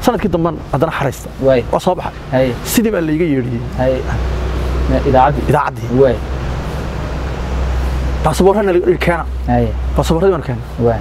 sanadkii damban haddana xaraysta waay waa soo baxay hay sidii baa layga yeedhiyey hay idaacaddii idaacaddii waay baasaboorrana keena hay baasaboorradii baan keena waay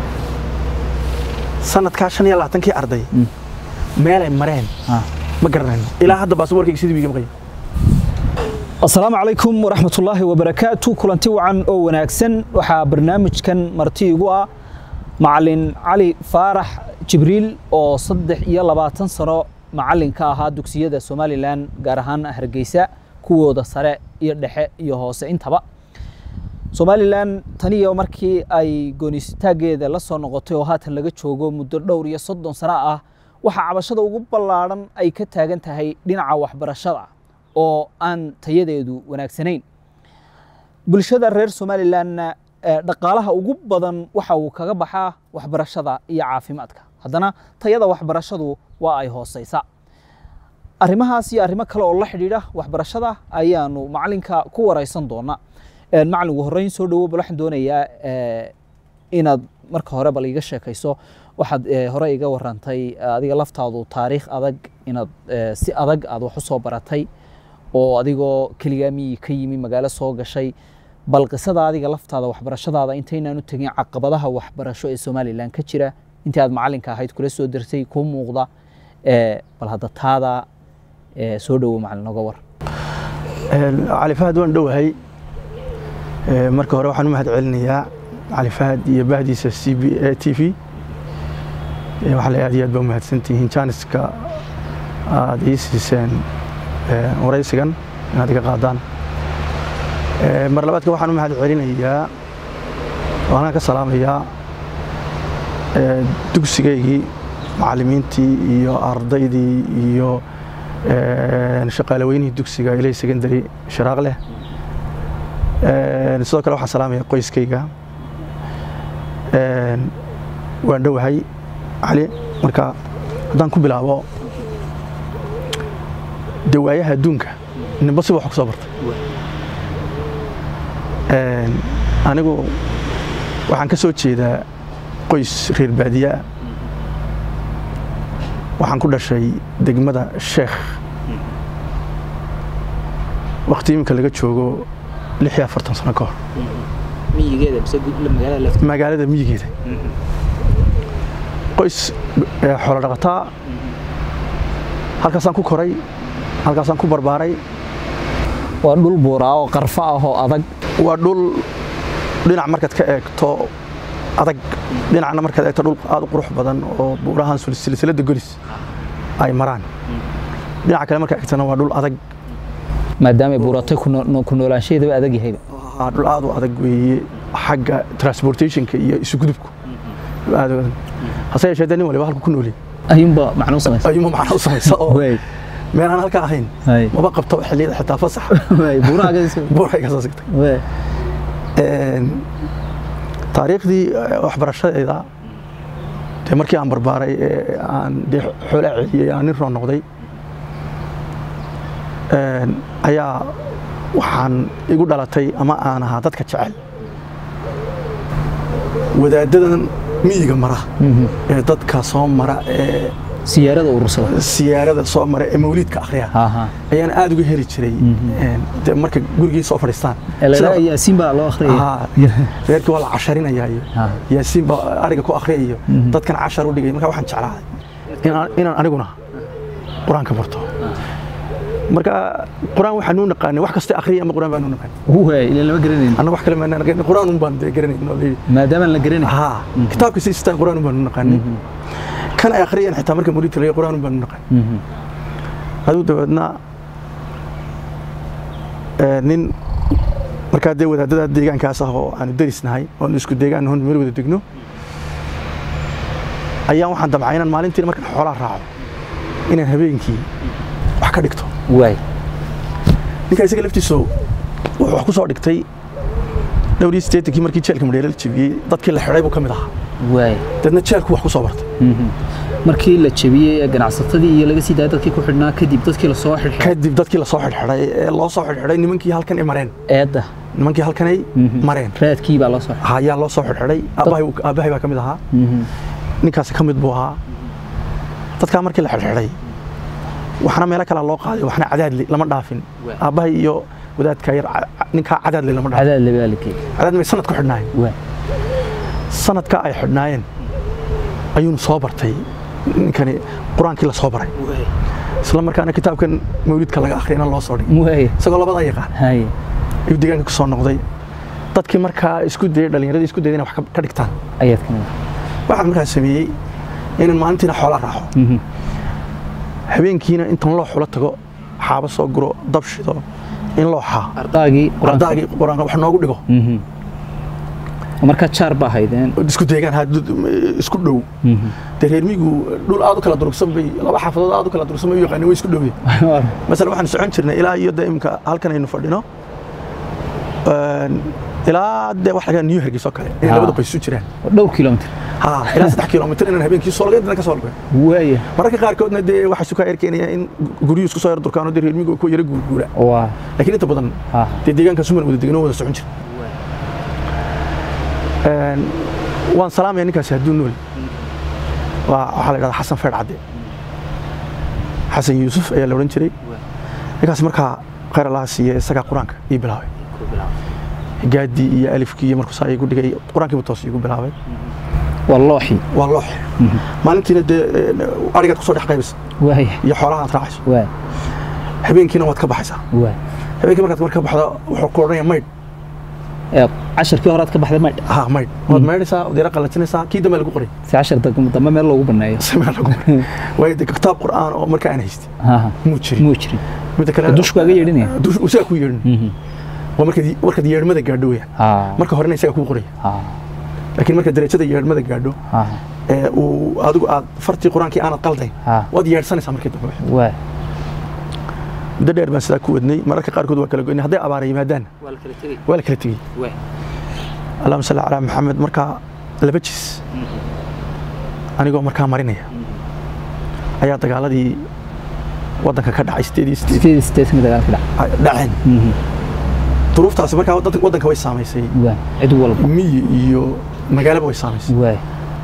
sanadkaa shan iyo labaatankii arday Mm. meelay mareen Ah. ma garanayno ilaa hadda baasaboorkayga sidii wiiga maqaya asalaamu calaykum waraxmatullaahi wabarakaatu kulanti wacan oo wanaagsan waxaa barnaamijkan marti igu ah macalin cali faarax jibriil oo saddex iyo labaatan sano macalin ka ahaa dugsiyada somalilan gaar ahaan hargeysa kuwooda sare iyo dhexe iyo hoose intaba somalilan taniyo markii ay goonistaaggeeda la soo noqotay oo haatan laga joogo muddo dhowr iyo soddon sano ah waxaa cabashada ugu ballaadhan ay ka taagan tahay dhinaca waxbarashada oo aan tayadeedu wanaagsanayn bulshada reer somalilanna eh, dhaqaalaha ugu badan waxa uu kaga baxaa waxbarashada iyo caafimaadka haddana tayada waxbarashadu waa ay hooseysa arrimahaas iyo arrimo kale oo la xidhiidha waxbarashada ayaanu macalinka ku wareysan doonaa Eh, macalin ugu horreyn soo dhawo bal waxaan doonayaa eh, inaad marka hore bal iga sheekayso waxaad eh, hore iga warantay eh, adiga laftaadu taariikh adag inaad eh, si adag aad wax u soo baratay oo adigoo keligaa miyi ka yimi magaalo soo gashay bal qisada adiga laftaada waxbarashadaada intaynaan u tegin caqabadaha waxbarasho ee somalilan ka jira intii aad macalinka ahayd kula soo dirtay kuu muuqda eh, bal hadda taada eh, soo dhawo macalin noga war cali fahad waan dhowahay Ee, marka hore waxaan u mahad celinayaa cali fahad iyo bahdiisa c b a t v Ee, waxaa la aad iyo aad baa umahadsantihiin jaaniska aad ii siiseen ee, waraysigan inaad iga qaadaan Ee, mar labaadka waxaan u mahad celinayaa waxaan ka salaamayaa ee, dugsigaygii macallimiintii iyo ardaydii iyo ee, shaqaalaweynihii dugsiga ilay secondary sharaaq leh Een, sidoo kale waxaan salaamaya qoyskayga Een, waan dhowahay cali marka haddaan ku bilaabo dee waayaha adduunka ninba siba wax ku soo bartay Een, anigu waxaan ka soo jeedaa qoys reer baadiye ah waxaan ku dhashay degmada sheekh waqti iminka laga joogo lix iyo afartan sano ka hor miyigeeda mise magaalada lafta magaalada miyigeeda qoys eh, xoolo dhaqataa halkaasaan ku koray halkaasaan ku barbaaray waa dhul buuraa oo qarfo ah oo adag waa dhul dhinac markaad ka eegto adag dhinacna markaad eegto dhul aad u qurux badan oo buurahan sul- silsiladda golis ay maraan dhinaca kale markaad eegtana waa dhul adag maadaama ay buuratay ku noo- ku noolaanshaheedaba adag yahayba Waa dhul aad u adag weeye xagga transportationka iyo isugudubku Dhul aad u adag hase yeeshee dee nin waliba halku ku noolyahay ayuunba macno u samaysa ayuuma macno u samaysa oo Waay, meelaan halka ahayn waay, maba qabto xilliyada xitaa fasax waay, buuraha agadiisa. buuray ka soo sigtay Waay, Een, taariikhdii eh, waxbarashadeeda dee markii aan barbaaray ee aan dee xoolaa celiyey aan nin roo noqday een, ayaa waxaan igu dhalatay ama aan ahaa dadka jecel wadaadadan miyiga mara mhm. ee dadka soo mara ee siyaarada urursada siyaarada soo mara ee mawliidka akhriya Aha. ayaan aad uga heli jiray een, dee marka gurigii soo fadhiistaan Ee, la Sida- yidhaha yaasiin baa loo akhriyay Haa, reerkii waa la casharinayaa iyo Ah. yaasiin baa ariga ku akhriya iyo dadkan cashar u dhigay marka waxaan jeclaaday inaan- inaan aniguna qur-aanka barto marka qur-aan waxaan nuu naqaanay wax kasta akhriya ama qur-aan baan nuu naqaanay waay ilaa lama garanayn annaga wax kale maanaan naqaanay qur-aan un baan dee garanayn oo leeyahay maadaamaan la garanayn haa kitaabka si istaan qur-aan un baan nuu naqaanay kan ay akhriyeen xitaa marka muriidka laga qur-aan un baan nuu naqaanay Mhm. aduu dabeedna ee, nin markaa dee wadaadada deegaankaas ah oo aanu derisnahay oonu isku deegaan hon meel wada degno ayaan waxaan damcay inaan maalintii markaan xoolaha raaco inaan habeenkii wax ka dhigto waay ninka isaga laftiisu wuxuu wax ku soo dhigtay dhowr iyo siddeetankii markii jeelka madheere la jebiyey dadkii la xidhay buu ka mid ahaa waay deedna jeelku wax ku soo bartay Mhm. markii la jebiyey ee ganacsatadii iyo laga sii daayay dadkii ku xidhnaa kadib dadkii la soo xidhay kadib dadkii la soo xidhxidhay ee loo soo xidhxidhay nimankii halkan ay mareen eedda nimankii halkanay Mhm. mareen raadkii baa loo soo xidhay ayaa loo soo xidhxidhay aabbahay uu- aabbahay baa ka mid ahaa Mhm. ninkaasi ka mid buu ahaa dadkaa markii la xidhxidhay waxna meelo kale loo qaaday waxna cadaadli lama dhaafin Waa. aabbahay iyo wadaadka yar ca- ca- ninkaa cadaadli lama dhaafin cadaad labaalkii cadaad may sanad ku xidhnaayeen waa sanadka ay xidhnaayeen ayuunu soo bartay ninkani qur-aankii la soo baray isla markaana kitaabkan mawlidka laga akhriyana loo soo dhigay waay isagoo labada yaqaan hay ayuu deegaanka ku soo noqday dadkii markaa isku dayay dhallinyaradii isku dayay inay wax ka- ka dhigtaan ayaad ka mid waxaan markaa sameeyey inaan maalintiina xoola raaco Mhm. habeenkiina intan loo xulo tago xaabo soo guro dab shido in loo xaa ardaagii qur-aanka. ardaagii qur-aanka wax noogu dhigo Mhm. markaa jaar baa haydeen isku deegaan ha- dad- isku dhow dee reer miyigu dhul aad u kala durugsan bay laba xaafadood aad u kala durugsan bay u yaqaaneen way isku dhowye masala waxaan socon jirnay ilaa iyo de imka halkan aynu fadhino een, ilaa dee wax laga new hergeys oo kale inay Ah. labada qoys isu jiraan dhowr kilomitr ha ilaa saddex kilomitir inaan habeenkii soo lagay ka soo lagay waaya mararka qaarkoodna dee waxaa sukaa erkeenaya in guryu isku soo yar durkaano dee reer miyigu ku yara guurguura waa laakiin inta badan ha dee deegaanka suman wada deganoo wada socon jira Een, waan salaamaya ninkaasi hadduu nool waa waxaa la dhahdaa xasan feer cadde xasan yuusuf ayaa la odhan jiray ninkaas markaa khayr allaha siiye isagaa qur-aanka ii bilaabay gaadii iyo alifkii iyo markuu saa iigu dhigay qur-aankiibu toos iigu bilaabay waa looxi waa loox maalintiina dee arigaad kusoo dhex qaybisa waaya iyo xoolaha aad raacayso waa habeenkiina waad ka baxaysaa waa habeenkii markaad marka baxdo wuxuu ku odhanaya maydh ee casharkii horaad ka baxday maydh ha maydh waad maydhaysaa waad yara qalajinaysaa kii dambe lagu qoray si cashar dambe dambe meel loogu baneeyo samee lagu qoray waayo dee kitaab qur'aan oo marka aan haystay ha ha muu jirin muu jirin midda kale dushku kaaga yeedhinaya dush isaga ku yeedhin Mhm. waa markaad markaad yeedhmada gaadho weeyaan ha marka horena isaga kuu qoraya ha laakiin marka darajada yeedhmada gaadho ha ee uu adigu aad fartii qur-aankii aanad qaldayn ha waad yeedhsanaysaa markii dambe waa muddo dheer baan sidaa ku wadnay mararka qaarkood waa kala goynay hadday abaara yimaadaan waa la kala tegey waa la kala tegey waa allahuma salli calaa maxamed markaa laba jis anigoo markaa marinaya ayaa dagaaladii waddanka ka dhacay sideed iyo sideed sideed sideedkii dagaalka dhac ay dhaceen duruuftaasi markaa waddanka waddanka way saamaysay waa cid walba miyi iyo magaalaba way saamaysay waa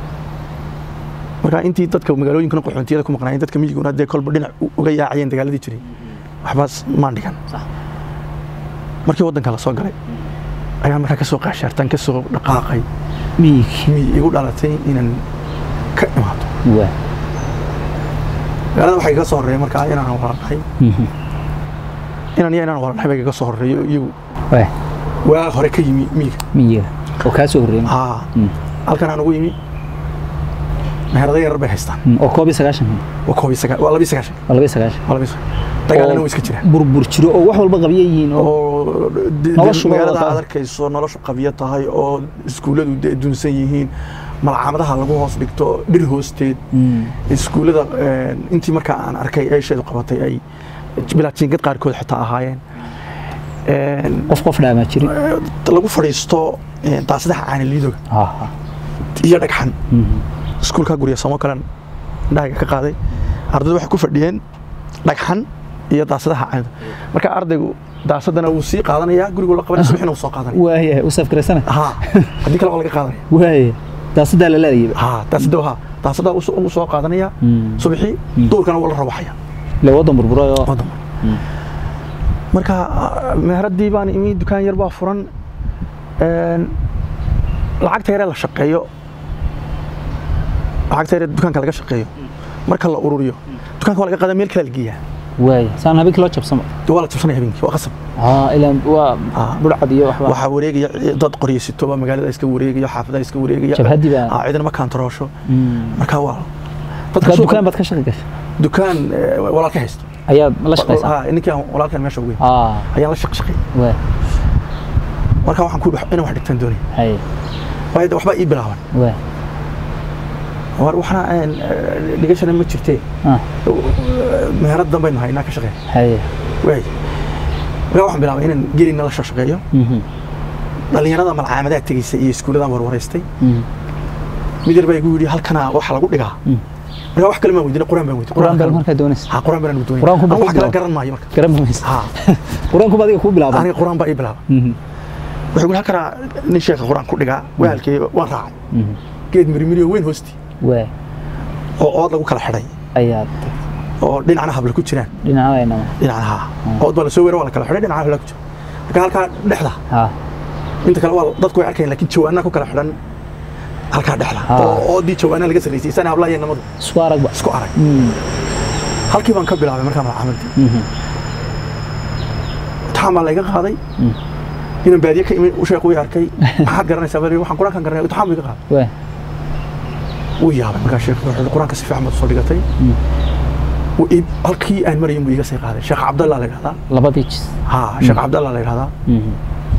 marka intii dadka magaalooyinkana qaxoontiyada ku maqnaayeen dadka miyiguna dee kolba dhinac u- uga yaacayeen dagaaladii jiray waxbaas maan dhigan Sax. markii waddanka la soo galay ayaan markaa kasoo qaashaartaan kasoo dhaqaaqay miyiga miyi igu dhalatay inaan ka imaado waa magaalada waxaa iga soo horreeya markaa inaan walaalnahay inaan iyo inaan walaalnahay baa iga soo horreeyo iyagu waa waa hore ka yimi miyiga miyiga oo kaa soo horreeyay haa Mm. halkan aan ugu yimi meherada yarar bay haystaan oo koob iyo sagaashan waa koob iyo sagaa waa laba iyo sagaashan waa laba iyo sagaashan waa laba iyo sagaashan dagaalana way iska jiraan burbur jiro oo wax walba qabya yihiin oo oo de- de- Noloshu magaalada waa aad arkayso noloshu qabyo tahay oo iskuulladu de- dunsan yihiin malcamadaha lagu hoos dhigto dhir hoosteed Mm. iskuullada een, intii markaa aan arkay eesheedu qabatay ay bilaa jiingad qaarkood xitaa ahaayeen Een, qof qof dhaamaa jirin lagu fadhiisto een, daasadaha caaniliidoga ha ha iyo dhagxan Mhm. iskuulkaa gurya samo kalen indhahayga ka qaaday ardaydu waxay ku fadhiyeen dhagxan iyo daasadaha caanida marka ardaygu daasadana wuu sii qaadanayaa gurigu la qabanaya subaxina wuu soo qaadanaya waaya u safgaraysana ها haddii kale waa laga qaadanaya waaya daasadaa la laadayay ha daasada ha daasada uu soo qaadanaya Mm. subaxii Mm. duurkana waa la rawaxaya le wadan burburay oo waddan marka meheradii baan imi dukaan yar baa furan een, lacagta yaree la shaqeeyo lacagta yaree dukaanka laga shaqeeyo marka la ururiyo dukaanka waa laga qaadaa meel kale la geeyaa waaya saan habeenkii loo jabsama waa la jabsanaya habeenkii waa qasab ha ilaan waa Ah. burcad iyo waxba waxaa wareegaya dad qoryasito baa magaalada iska wareegaya xaafadaha iska wareegaya Jabhadii baa- Ah, ciidana ma kaantaroosho Mm. marka waa marka suuqa- dukaan baad ka shaqi gashay dukaan eh, walaalka haysto ayaad la shaqaysaa Ha, ninkii aan walaalkan meesha ugu ah ayaan la shaqshaqay waa marka waxaan ku inaan wax dhigtaan doonaya hay waayo de waxbaa ii bilaaban waa war waxna aan eh, dhigashana ma jirtee ah meherad danbaynu haynaa ka shaqeyn hay waay marka waxaan bilaabay inaan gelina la shaqeeyo Mhm. dhallinyarada malcaamadaha tegeysa iyo iskuulladan warwareystay Mhm. mid yar baa igu yidhi halkana waxa lagu dhigaa Mm. marka wax kale maan weydiinay quraan baan weydiinay quraan baa kale- markaa doonaysa ha quraan baan doonay Quraan ku Aan wax bilaab. kale garan maayo marka garan maysa ha quraanku ba adiga kuu bilaabay aniga quraan baa ii bilaabay Mhm. wuxuu yidhi halkana nin sheekha quraan ku dhigaa waalkii waan raacay Mhm. geed mirimiri oo weyn hoosti waa oo ood lagu kala xidhay ayaad oo dhinacna habla ku jiraan dhinacadayna dhinacna haa ood baa lasoo weera waa la kala xidhay dhinacna habla ku jira marka halkaa dhexda ha inta kale waa dadku way arkayaan laakiin jawaanaa ku kala xidhan halkaa dhexda Ah. oo oodii jawaanaa laga sarraysay sana hablaha iyo namadu isku aragba isku arag Mm, halkii baan ka bilaabay markaa malcaamadii mhm, imtixaan baa layga qaaday Mm. inaan baadiye ka imin u sheekh uu arkay maxaad garanaysaa bal waxaan qur-aankan garanay imtixaan buu iga qaaday waa wuu yaabay markaa sheekh wuxuu yidhi, qur-aanka si fiican baad soo dhigatay Mm. Wuu ii- halkii aan marayin buu iga sii qaaday sheekh cabdallah la yidhahdaa labadii jis ha sheekh cabdallah la yidhahdaa Mhm,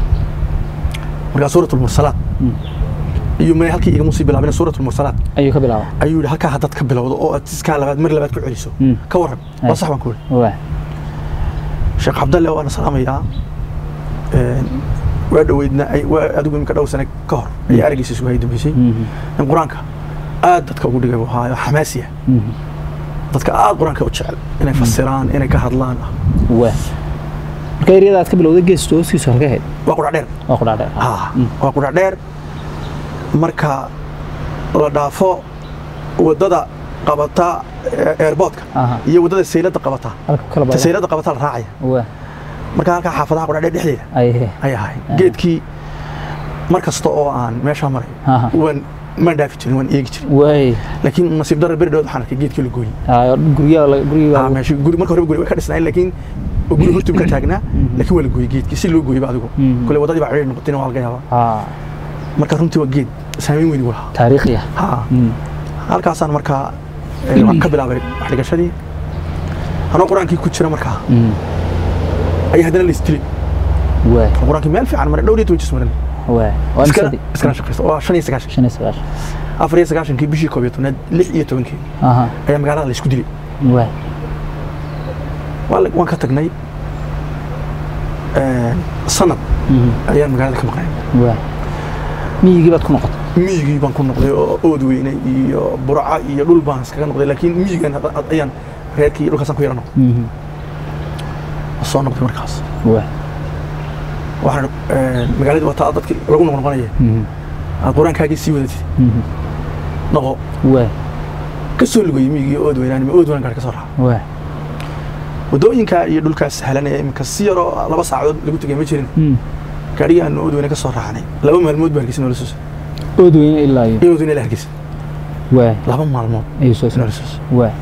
markaa suurat lmursalaat Mm. iyo may halkii igama sii bilaabin suurat lmursalaat ayuu ka bilaaba ayuu yidhi halkaa haddaad ka bilowdo oo aad iskaa labaad mar labaad ku celiso Mm. ka warran Ay. waa sax baan ku yidhi waa sheekh cabdalle waana salaamayaa Een, waa dhoweydna ay- waa adigu iminka dhow sane ka hor ayay araggiisa isugu hay dambeysay Mhm, in qur-aanka aad dadka ugu dhigay buu ahaayo xamaasiya mhm, dadka aad qur-aanka u jecel inay fasiraan inay ka hadlaan ah waa marka eryada aad ka bilowday geesto hooskiisu halka ahayd waa qudhac dheer waa ku dhaadheer ha waa qudhac dheer marka la dhaafo waddada qabata ee- airportka Aha. iyo waddada sayladda qabata halka ku kala ta bada sayladda qabata la raacaya waa marka halkaa xaafadaha qudhac dheer dhexdeeda aye ay ahay geedkii mar kasta oo aan meeshaa marayo Aha. waan maan dhaafi jirin waan eegi jirin waay laakiin nasiib darra beri dhood waxaan arkay geedkii la gooyey Aa, guryaha la- guryaha Ah, meesha guri marka horeba guri way ka dhisnaayeen laakiin guri hortii ka taagnaa laakiin waa la gooyey geedkii si loo gooyey ba adigu Mhm. kule waddadii baa ciriir noqotayna waa laga yaabaa aa marka runtii waa geed saameyn weyn u lahaa taariikhiya ha Mm, halkaasaan markaa eh, waan ka bilaabay wax dhigashadii anoo qur-aankii ku jira markaa mm, ayaa haddana la isdilay waay qur-aankii meel fiican maray dhowr iyo toban jis marin waay waa iskana imsadii iskana shaqaysta waa shan iyo sagaashan shan iyo sagaashan afar iyo sagaashankii bishii koob iyo tobnaad lix iyo tobankii aha ayaa magaalada la isku dilay waay waa la- waan ka tagnay Eh, sanad mhm, ayaan magaalada ka maqnay waay miyigii baad ku noqotay miyigii baan ku noqday oo ood weyne iyo burca iyo dhul baan iskaga noqday laakiin miyigan hadda- had- ayaan reerkii iyo dhulkaasaan ku yara noqday Mhm, soo noqday markaas waay waxaan eh, magaaladii wataa dadkii lagu noqnoqonaya mhm, aad qur-aankaagii sii wadatid mhm, noqo waay ka soo lugayay miyigii ood weynaanima ood weynaan gaari ka soo raaca waay waddooyinka iyo dhulkaas sahlan ee iminka si yaroo laba saacadood lagu tegay ma jirin Mm, gaadhigii aanu ood weyne ka soo raacnay laba maalmood baa hargeysa noola soo socday ood weyne ilaa iyo iyo ood weyne la hargeysa waay laba maalmood ayuu soo noola socday soo socday waay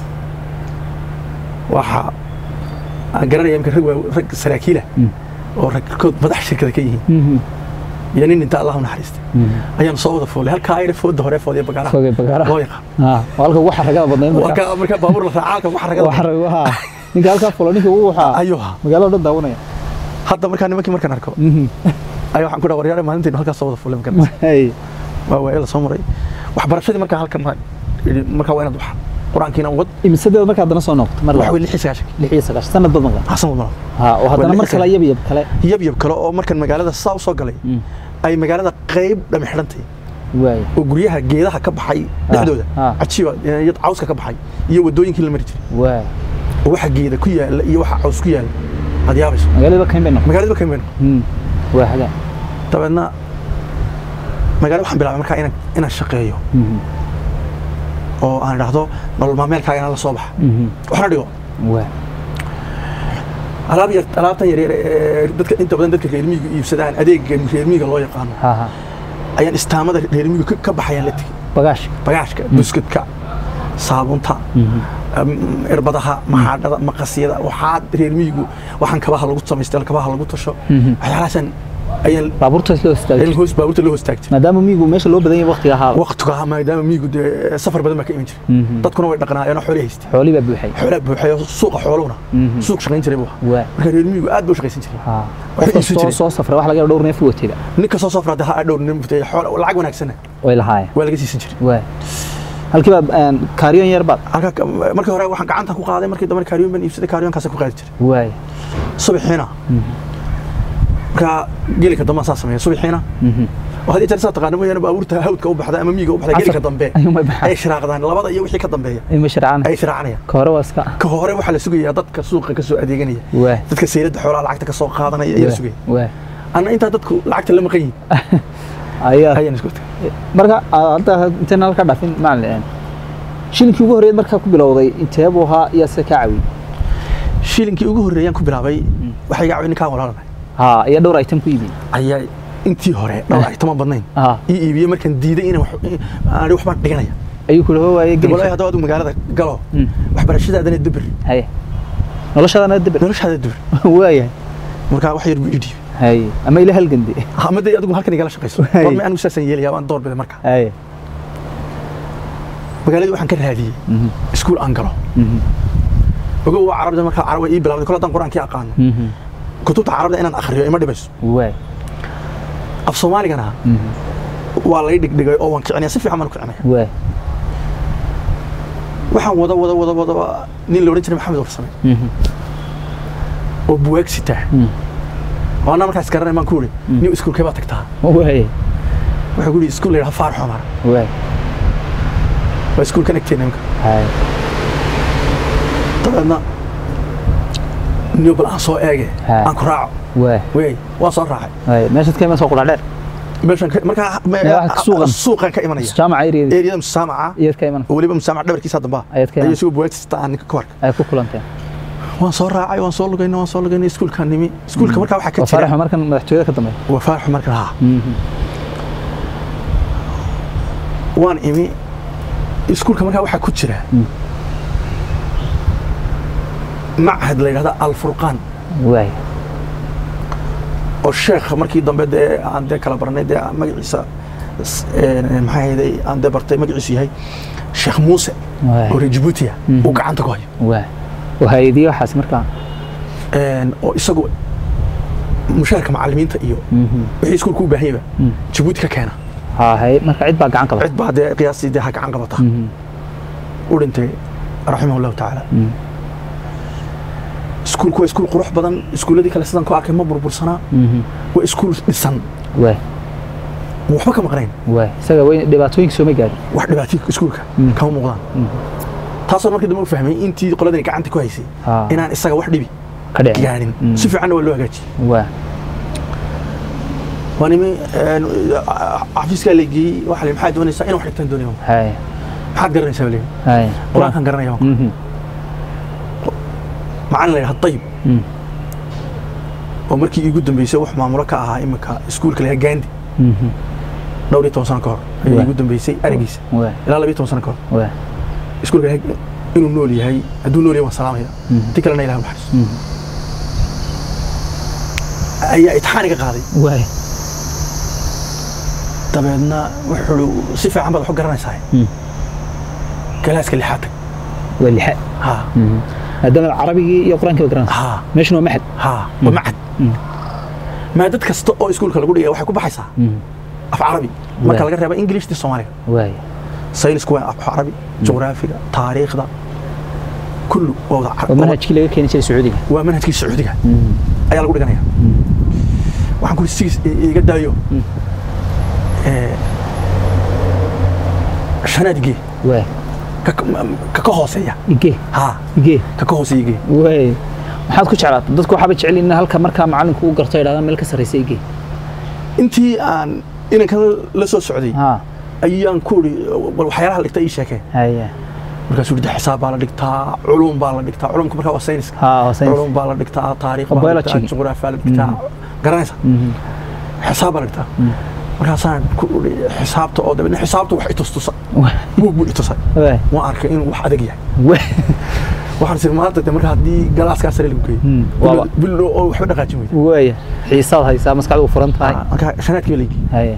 waxa aan garanaya iminka rag waa rag saraakiila Mm. oo ragkood madax shirkada ka yihiin Mhm, iyo nin inta allah u naxariistay mhm. ayaan soo wada foolay halkaa ayna fooda hore foodiya bagaaraha Fogey bagaaraha. loo yaqaan Ah, waa halka ugu xaragada badnayd marka. marka marka baabuur la raaca halka wax Waa ragada xarag waxa. Ninka halkaa fulo ninka uu waxa ayuu ahaa magaalada dhan daawanaya. hadda markaa nimankii markaan arko Mhm. ayaa waxaan ku dhaha waryaare maalinteenu halkaa soo wada foolay markaan Hey. waa waa la soo maray waxbarashadii markaa halkan ma yidhi markaa waa inaad wax qur-aankiina wad Imisadeed markaa haddana soo noqotay mar wax labaad. wey lix iyo sagaashan lix iyo sagaashan sanad badan qaa. xasan wadmano Ha, oo haddana lix mar iyo kale sagaashan. yab yab kale. yab yab kale oo markan magaalada saa u soo galay Mm. ay magaalada qayb dhami xidhantay Waay. oo guryaha geedaha ka baxay dhexdooda ah. cajiiba iyo cawska ka baxay iyo wadooyinkii la mari jiray Waay. oo waxa geeda ku yaala iyo waxa caws ku yaala aad yaabayso Magaalada kayn bay noqotay. magaalada ka imaan Mm. Waa haga. dabeedna magaalada waxaan bilaabay markaa inaan inaan shaqeeyo Mhm. oo aan idhaahdo nolol maalmeelkaaga inaan la soo baxa Mhm. waxna dhigo Waay. alaab yar alaabtan yar yar ee dadka inta badan dadka reer miyiga iibsadaan adeegga reer miyiga loo yaqaano Ha ha. ayaan istaamada reer miyiga ka- ka baxayaan la tegey Bagaash. bagaashka buskudka saabunta Mhm. am- irbadaha maxaadhada maqasyada waxaa reer miyigu waxaan kabaha lagu samaystay kabaha lagu tasho Mhm. waxyaalahaasaan ayaan Baabuurta loo istaagay. ayaan hoos baabuurta loo hostaag jiray Maadaama miyigu meesha loo badan yahay waqtiga ahaa. waqtiga ahaa maadaama miyigu dee safar badan baa ka iman jiray Mhm. dadkuna way dhaqnaayeen oo xoolay haystay Xoolii baa buuxay. xoolaa buuxay oo suuqa xooluhuna Mhm. suuq shaqayn jiray buu ahaa Waay. marka reer miyigu aad buu u shaqaysan jiray Ha. Waxay Qof iibsan kastoo jireen. soo safray wax laga yaabo dhowr neef u watayba. ninka soo safra hadda ha dhowr nin mutay xoolo lacag wanaagsanna Way lahaayeen. waa laga siisan jiray Waay. Halkii baa een, kaariyoon yar baad. halka markii hore waxaan gacanta ku qaaday markii dambe kaariyoon baan iibsaday kaariyoonkaasaa ku qaadi jiray Waay. subaxiina markaa geelika dambe aan saa sameeya subaxiina Mhm. oo haddii jeer saa taqaana mooyaane baabuurta hawdka u baxda ama miyiga u baxda geelika Casar. dambe Ayuu may baxaan. ay shiraaqdaan labada iyo wixii ka dambeeya Ima sharcaan. ay shiraacanayaan Ka hore waa iska. ka hore waxaa la sugayaa dadka suuqa ka soo adeeganaya Waay. dadka sayladda xoolaha lacagta ka soo qaadanaya ayaa la sugaya Waay. anna intaa dadku lacagta la maqan yihin Ayaa. ayaan isku tagay Marka aad hadda intaan halka dhaafin macallin. shilinkii ugu horreeyad markaa ku bilowday intee buu ahaa iyo se kaa caawiyey shilinkii ugu horreeyaan ku bilaabay waxay iga caawin ninkaan walaalanahay ha iyo dhowr item ku iibiyey ayaa intii hore dhowr aytama badnayn ha ii iibiyey markaan diiday inaan wax- aan waxbaan dhiganaya ayuu ku dhaho waayey walahi geli haddaba adigu magaalada galo Mm. waxbarashadaadana dibir haye noloshaadana dibir noloshaada dibir waayahay markaa wax yar buu ii dhiibay haye ama ila halgande ama dee adigu halkan igala shaqayso Hay. war ma anigu saasaan yeelaya waan door biday marka haye magaaladii waxaan ka raadiyey Mhm. iskuul aan galo Mhm. ogow waa carabda markaa carab way ii bilawday kol haddaan qur-aankii aqaano Mhm. kutubta carabda inaan akhriyo ima dhibayso waay af soomaaligana Mhm. waa lay dhigdhigay oo waan kicinaya si fiican baan u kicinaya waay waxaan wada wada wada wada nin la odhan jiray maxamed warsame Mhm. oo buwaag sitaa Mhm. oo anaa markaas garanay baan ku uri nin iskuulkee baa tagtaa waay wuxuu ku yidhi iskuul la yidhaha faar xumar waay waa iskuulkan agteena imka haye dabeedna niyo bal aan soo eege Ha. aan ku raaco waay wey waan soo raacay waay meeshaad ka iman soo qudhaa dheer meeshan ka- markaa me- Meel wax ka suuqan. suuqan ka imanaya jaamaca eriyeeda eriyada musaamaca iyaad ka iman oo weliba musaamac dhabarkiisa dambaa Ayaad ka ayuu iman. isagoo buwaagta sitaa aan ninka ka warka ay ku kulanteen waan soo raacay waan soo lugayna waan soo lugaynay iskuulkaan nimi iskuulka markaa waxaa ka waa faarax jira markan madaxtooyada ka dambeeya waa faar xumar ka lahaa Mhm. waan imi iskuulka markaa waxaa ku jira Mm. machad la yidhahda alfurqaan waay oo sheekh markii dambe dee aan dee kala barnay dee magaciisa s- een, maxaa ahayday aan dee bartay magaciisu yahay sheekh muuse waay oo reer jabuutiya Mhm. uu gacanta ku hayo waay waa hay-adiye waxaas markaa Een, oo isagu mushaharka macallimiinta iyo Mhm. wixii iskuulka u baahan yaba Mm. jabuuti ka keena ha hay marka cid baa gacan qabata cid baa dee qiyaastii dee ha gacan qabata Mhm. u dhintay raximah allahu tacaala Mhm. iskuulku waa iskuul qurux badan iskuulladii kale sidan ku arkay ma burbursanaa Mhm. waa iskuul dhisan waay waxba ka maqnayn waay isaga way dhibaatooyinka sooma gaadhin wax dhibaatay iskuulka Mm. kama muuqdaan Mhm. taasoo markii dambe u fahmay intii qoladani gacanta ku haysay Ha. inaan isaga wax dhibi ka dhicin gaarin Mm. si fiicanna waa loo hagaajiyey waay waa nimi een, xafiiskaa la geeyey waxa la yidhi, maxaad doonaysaa in wax dhigtaan doonaya hay maxaad garanaysaa baa la yidhi. hay qur-aankaan garanaya baan ku- Mhm. macalin la yidhaha dayib Mhm. oo markii iigu dambeysay wax maamulo ka ahaa imika iskuulka la yidhaha gaandi Mhm. dhowr iyo toban sano ka hor ayay Waa. iigu dambeysay arigiisa waay ilaa laba iyo toban sano ka hor waay iskuulka la yidhaha inuu nool yahay hadduu nool yahay waan salaamaya Mhm. ti kalena ilaha maxariis Mhm. ayaa itixaaniga qaaday waay dabeedna wuxuu si fiican baad wax u garanaysaa Mhm. galaaska lixaad tag waa lixa ha Mhm. maadaama carabigii iyo qur-aankii ba garanaysa ha meeshuna waa maxad ha waa macad Mhm. maadad kasta oo iskuulka lagu dhigaya waxay ku baxaysaa Mhm. af carabi marka Waa. laga reeba ingilishti soomaaliga waay saynisku waa af carabi jugraafiga taariikhda kullu waa wada waa car- manhajkii laga keeni jiray sacuudiga waa manhajkii sacuudiga Mhm. ayaa lagu dhiganaya waxaan ku sigis iga daayo Mm. ee, shanaadgee waay ka ka- ka hooseeya igee ha igee ka ka hooseeya igee waay maxaad ku jeclaata dadku waxaaba jecel in halka markaa macalinku u garto idhahdaan meel ka sarraysa igee intii aan inankan la soo socday ha ayaan ku iri bal waxyaalaha la dhigta ii sheekee haya markaasuu yidhi xisaab baa la dhigtaa culum baa la dhigtaa culumka markaa waa sayniska ha waa saynis culum baa la dhigtaa taariikh Waa baa la dhigtaa biology. jugraafi baa la dhigtaa garanaysa Mhm. xisaab baa la dhigtaa markaasaan ku iri xisaabta oo dabeedna xisaabta wax itustusa Waay. buug buu itusay waay waan arkay inuu wax adag yahay waay waxaan sir maanta de marka haddii galaaskaa sare lagu geeyo Hmm, bilo- waaba. bilo oo waxba dhaqaajin weyda waaya xiisaad haysaa maskaxdu u furan tahay marka shanaadkii baa la geeyey haya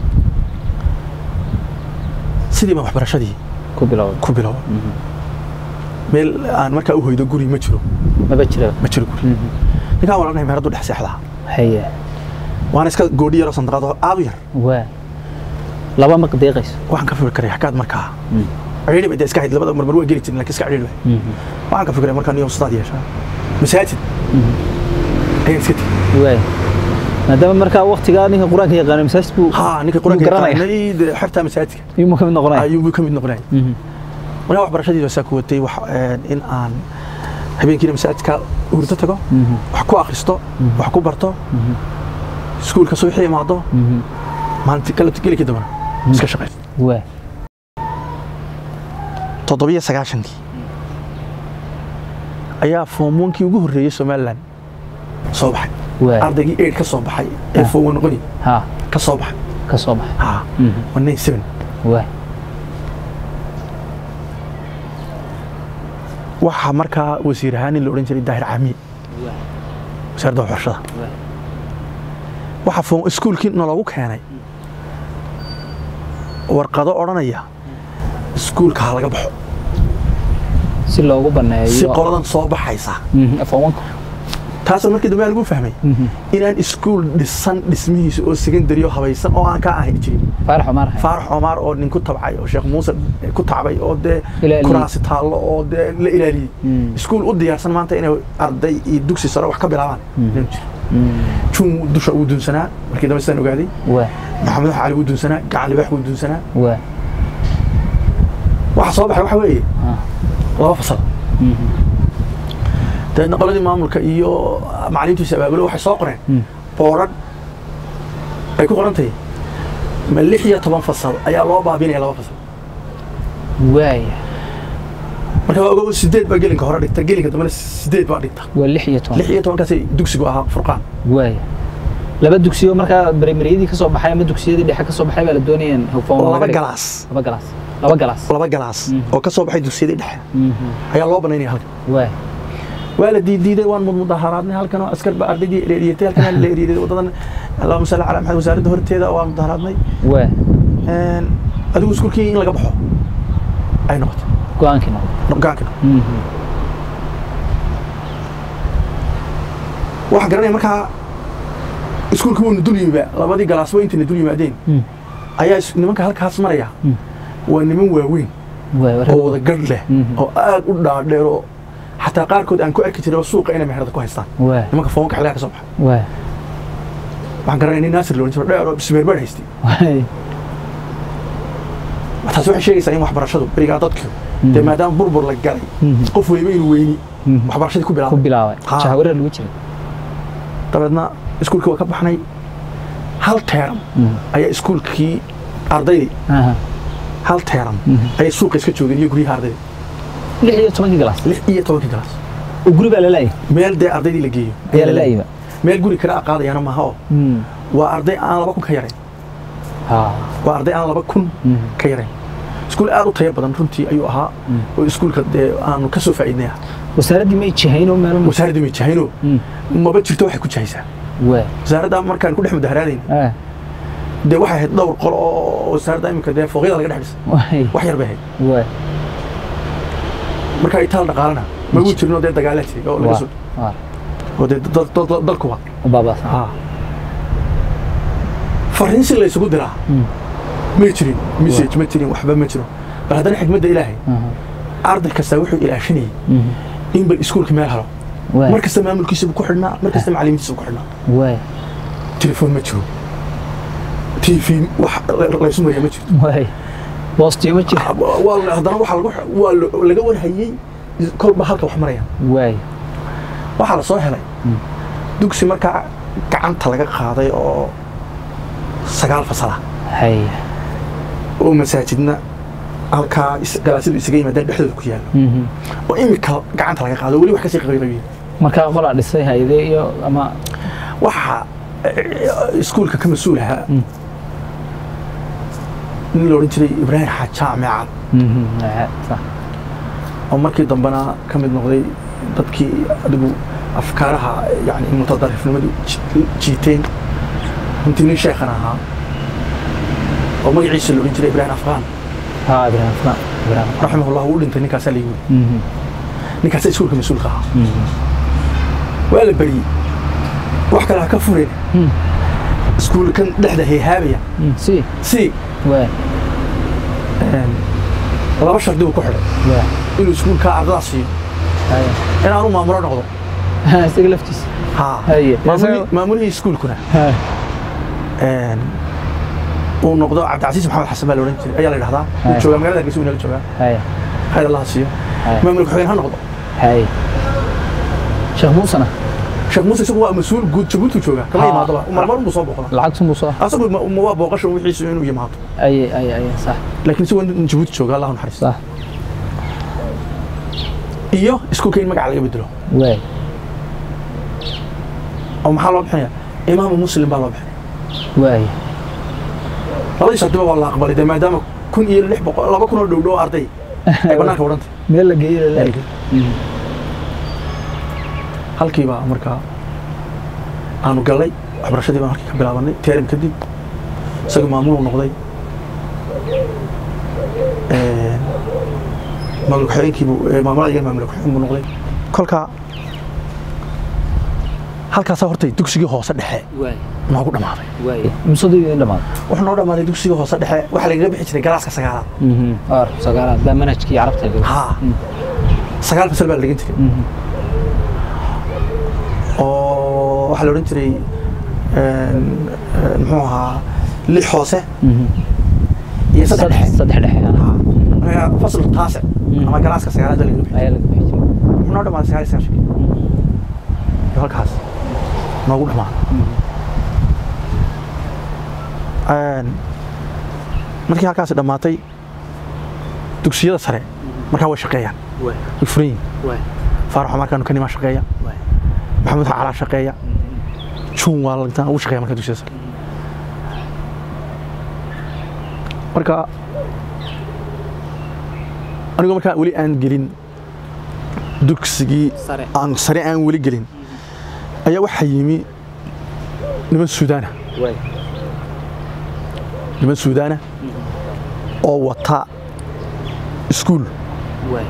sidii baan waxbarashadii ku bilowda ku bilowa meel aan markaa u hoydo guri ma jiro maba jira ma jiro guri ninkaan waa lanahay meeraduu dhex seexdaa haya waana iska goodhi yaroo sandaaqad oo aad u yar waa laba ma deeqayso waxaan ka fikiray xaggaad markaa cidhiidhi bay dee iska hayd labada marmar waa geli jirin laakiin iska cidhiidhi bay waxaan ka fikiray markaa niyo ustaad yeeshaa masaajid ayaan iska tegey waay maadaama markaa waktigaa ninka qur-aanka yaqaano masaajid buu haa ninka buu qur-aanka garanaya yaqaanay dee xertaa masaajidka iyuu ka mid noqonaya ayuu ka mid noqonaya Mhm. markaa waxbarashadii baa saa ku watay wax een, in aan habeenkiina masaajidka hurdo tago Mhm. wax ku akhristo wax ku barto iskuulka subaxii imaado Mhm. maalintii kala gelikii dambana iska shaqaysto waay toddobiyo sagaashankii ayaa foomwonkii ugu horreeyey somalilan soo baxay waay ardaygii eid ka soo baxay ee Ah. foomwo noqoni ha ka soo baxay ka soo baxay ha Mhm. waa nine seven waay waxaa markaa wasiir ahaan in la odhan jiray daahir caamiye wasaaradda waxbarashada Waay. waxaa foom iskuulkii naloogu keenay warqado odhanaya iskuulka ha laga baxo si loogu baneeyo si qoladan soo baxaysa Mhm, foomwanka taasoo markii dambe lagu fahmay Mhm. inaan iskuul dhisan dhismihiisa oo secondary oo habaysan oo aan ka ahayn jirin faarax Omar Haye. faarax omar oo nin ku tabcay oo sheekh muuse ku tacbay oo dee Ilaaliyey. kuraasi taallo oo dee la ilaaliyey Mm. iskuul u diyaarsan maanta inay arday iyo dugsi sare wax ka bilaabaan Mm. inuu jiro Mm. jun dusha uu dunsanaa markii dambe sidaan ogaaday waay maxamed cali wuu dunsanaa gacan libaax wuu dunsanaa waay waxa soo baxay waxa weeye Ah. laba fasal Mhm. dabeedna qoladii maamulka iyo macalimiintiisa abaabulo waxay soo qoreen Mm. boorad ay ku qoran tahay ma lix iyo toban fasal ayaa loo baabinaya laba fasal waay marka waa ogow sideed baa gelinka hore dhigta gelinka dambena sideed baa dhigta waa lix iyo toban lix iyo tobankaasay dugsigu ahaa furqaan waay laba dugsiyo markaa primaryadii ka soo baxay ama dugsiyadii dhexe ka soo baxay baa la doonayeen foom laba galaas laba galaas laba galaas laba galaas Mm. oo ka soo baxay dugsiyadii dhexe Mhm. ayaa loo banaynaya halkan waay waa la diidiiday waan mudaharaadnay halkan oo askar baa ardaydii la eriyatay halkan la eriyay wadadan allahuma salli calaa maxamed wasaaradda horteeda waan mudaharaadnay waay Een, adigu iskuulkii in laga baxo ay noqotay go-aankii noqday gaankina Mhm. waxaan garanaya markaa iskuulka waynu dul yimiba labadii galaas waa intayna dul yimaadeen Mm. ayaa is- nimanka halkaas maraya Mm. waa niman waaweyn waay war- oo wada garh leh Mhm. oo aad u dhaadheer oo xataa qaarkood aan ku arki jiray oo suuqa inay meherada ku haystaan waay nimanka foonka xilligaa ka soo baxa waay waxaan garanaya nin naasir loodhan jiro dheer oo bismeerbeer haystay waay taasi waxay sheegaysaa in waxbarashadu berigaa dadku dee maadaama burbur la galay Mhm. qof waliba inuu weyni Mhm. waxbarashadii ku ku bilaabay bilaabay Ha. jahawareer lagu jiray dabeedna iskuulkii waa ka baxnay hal teeram Mhm. ayaa iskuulkii ardaydii Aha. hal teeram Mhm. ayay suuqa iska joogeen iyo guryaha ardayda lix iyo tobankii galaas lix iyo tobankii galaas oo guri baa lalaayay meel dee ardaydii la geeyo ayaa lalaayayba meel guri kale a qaadayaana maaha oo Mhm. waa arday aan laba kun ka yarayn Ha. waa arday aan laba kun Mhm. ka yarayn iskuul aad u tayo badan runtii ayuu ahaa oo iskuulka dee aanu ka soo faa'iidnay ah wasaaraddii may jihayn oo meel wasaaradda may jahayno Mhm. maba jirto waxay ku jahaysaa waay wasaaradda markaan ku dhex mudaharaadayn Ah. dee waxay ahayd dhowr qolo oo wasaaradda iminka dee fooqyada laga dhex dhisay waay wax yar bay ahayd waay marka itaal dhaqaalana ma uu jirno dee dagaalaa jiray oo laga waa soo waa oo dee dad- dad- dad- dalkuba u baabaasan ha fariin si la isugu diraa Mhm. ma jirin message ma jirin waxba ma jiro bal haddana xikmadda ilaahay Aha. arday kasta wuxuu ilaashanayay Mhm. in bal iskuulka meel helo waay mar kasta maamulkiisa buu ku xidhnaa mar kasta macallimiintiisa buu ku xidhnaa waay telefoon ma jiro tv wax la- laysu mariya ma jirto waay boostiyo ma jira waa la- haddana waxaa lagu waa la- laga warhayey kolba halka wax marayaan waay waxaa la soo helay Mm. dugsi markaa gacanta laga qaaday oo sagaal fasala hay oo masaajidna halkaa is- galaasyadu isaga yimaadaan dhexdooda ku yaallo Mhm. oo imika gacanta laga qaado weli wax kasii qabiqabiye markaa qolaa dhisay hayde iyo ama waxaa eh, iskuulka ka mas-uul ahaa Mm. nin la odhan jiray ibraahim xaaj jaamicad Mhm. Aa, sax. oo markii dambena ka mid noqday dadkii adigu afkaaraha yani mutadarifnimadu ji- jiiteen runtii nin sheekhan ahaa oo magaciisa la odhan jiray ibraahim afqaan ha ibraahim fulaan ibraahim raximahullah wuu dhintay ninkaasaa la yimid Mhm. ninkaasaa iskuulka mas-uulka ahaa Mhm. waa la beriyey wax kale ha ka fureen Mhm. iskuulkan dhexda heehaabaya Mhm. si si waay laba shardi buu ku xidhay waay inuu iskuulkaa ardada siiyo haya inaanu maamulo noqdo Ha, isaga laftiisa ha Haye. maamulihii- maamulihii iskuulkuna Ha. een, uu noqdo cabdicasiis maxamed xasan baa la odhan jiray ayaa la dhahdaa uu Haya. joogaa magaalada hargeysa uu inala joogaa haya khayr allah ha siiyo Haya. maamulka xogeen ha noqdo haya sheekh muusena sheekh muuse isagu waa mas-uul guud jabuuti joogaa kama Ha. yimaadaba marmar unbuu soo booqda lacagtun buu soo asagu ma ma waa booqasha wixiisu inuu yimaado aye aye aye sax laakiin isagoo nin jabuuti jooga allah u naxariisto sax iyo iskuulka in magaca laga bedelo waay oo maxaa loo bixinaya imaamu muslim baa loo bixinaya waay labadii shardiba waa la aqbalay dee maadaama kun iyo lix boqol laba kun oo dhow dhow arday ay banaanka wadhantay meel la geeyey la halkiibaa markaa aanu gallay waxbarashadii baan halkii ka bilaabanay teerim kadib isaga maamuluu noqday maamul ku-xigeenkiibuu maamulada maamul ku-xigeen buu noqday kolka halkaasaa hortay dugsigii hoose dhexe waay noogu dhammaaday waay imsadii in dhamaad wuxuu noo dhammaaday dugsigii hoose dhexe waxaa lagaga bixi jiray galaaska sagaalaad ar sagaalaad baa manhajkii carabta laga haa sagaal fasal baa la dhigan jiray oo waxaa la odhan jiray muxuu ahaa lix hoose iyo saddex dhexe saddex dhexe ah. marka fasl taasic ama galaaska sagaalaad baa lagaga bixi ayaa laga bixi jiray wuxuu noo dhammaaday sagaal iyo sagaashankii iyo halkaas noogu dhammaaday markii halkaasi dhammaatay dugsiyada sare markaa way shaqeeyaan waay way furan yihin waay faaraxo markaanu kanimaa shaqeeya waay maxamuud calaa shaqeeya juun waa lagtaan ugu shaqeeya markaa dugsiyada sare marka anigoo markaa weli aan gelin dugsigii sare aan sare aan weli gelin ayaa waxaa yimi niman suudaana waay niman suudaana oo wata iskuul waay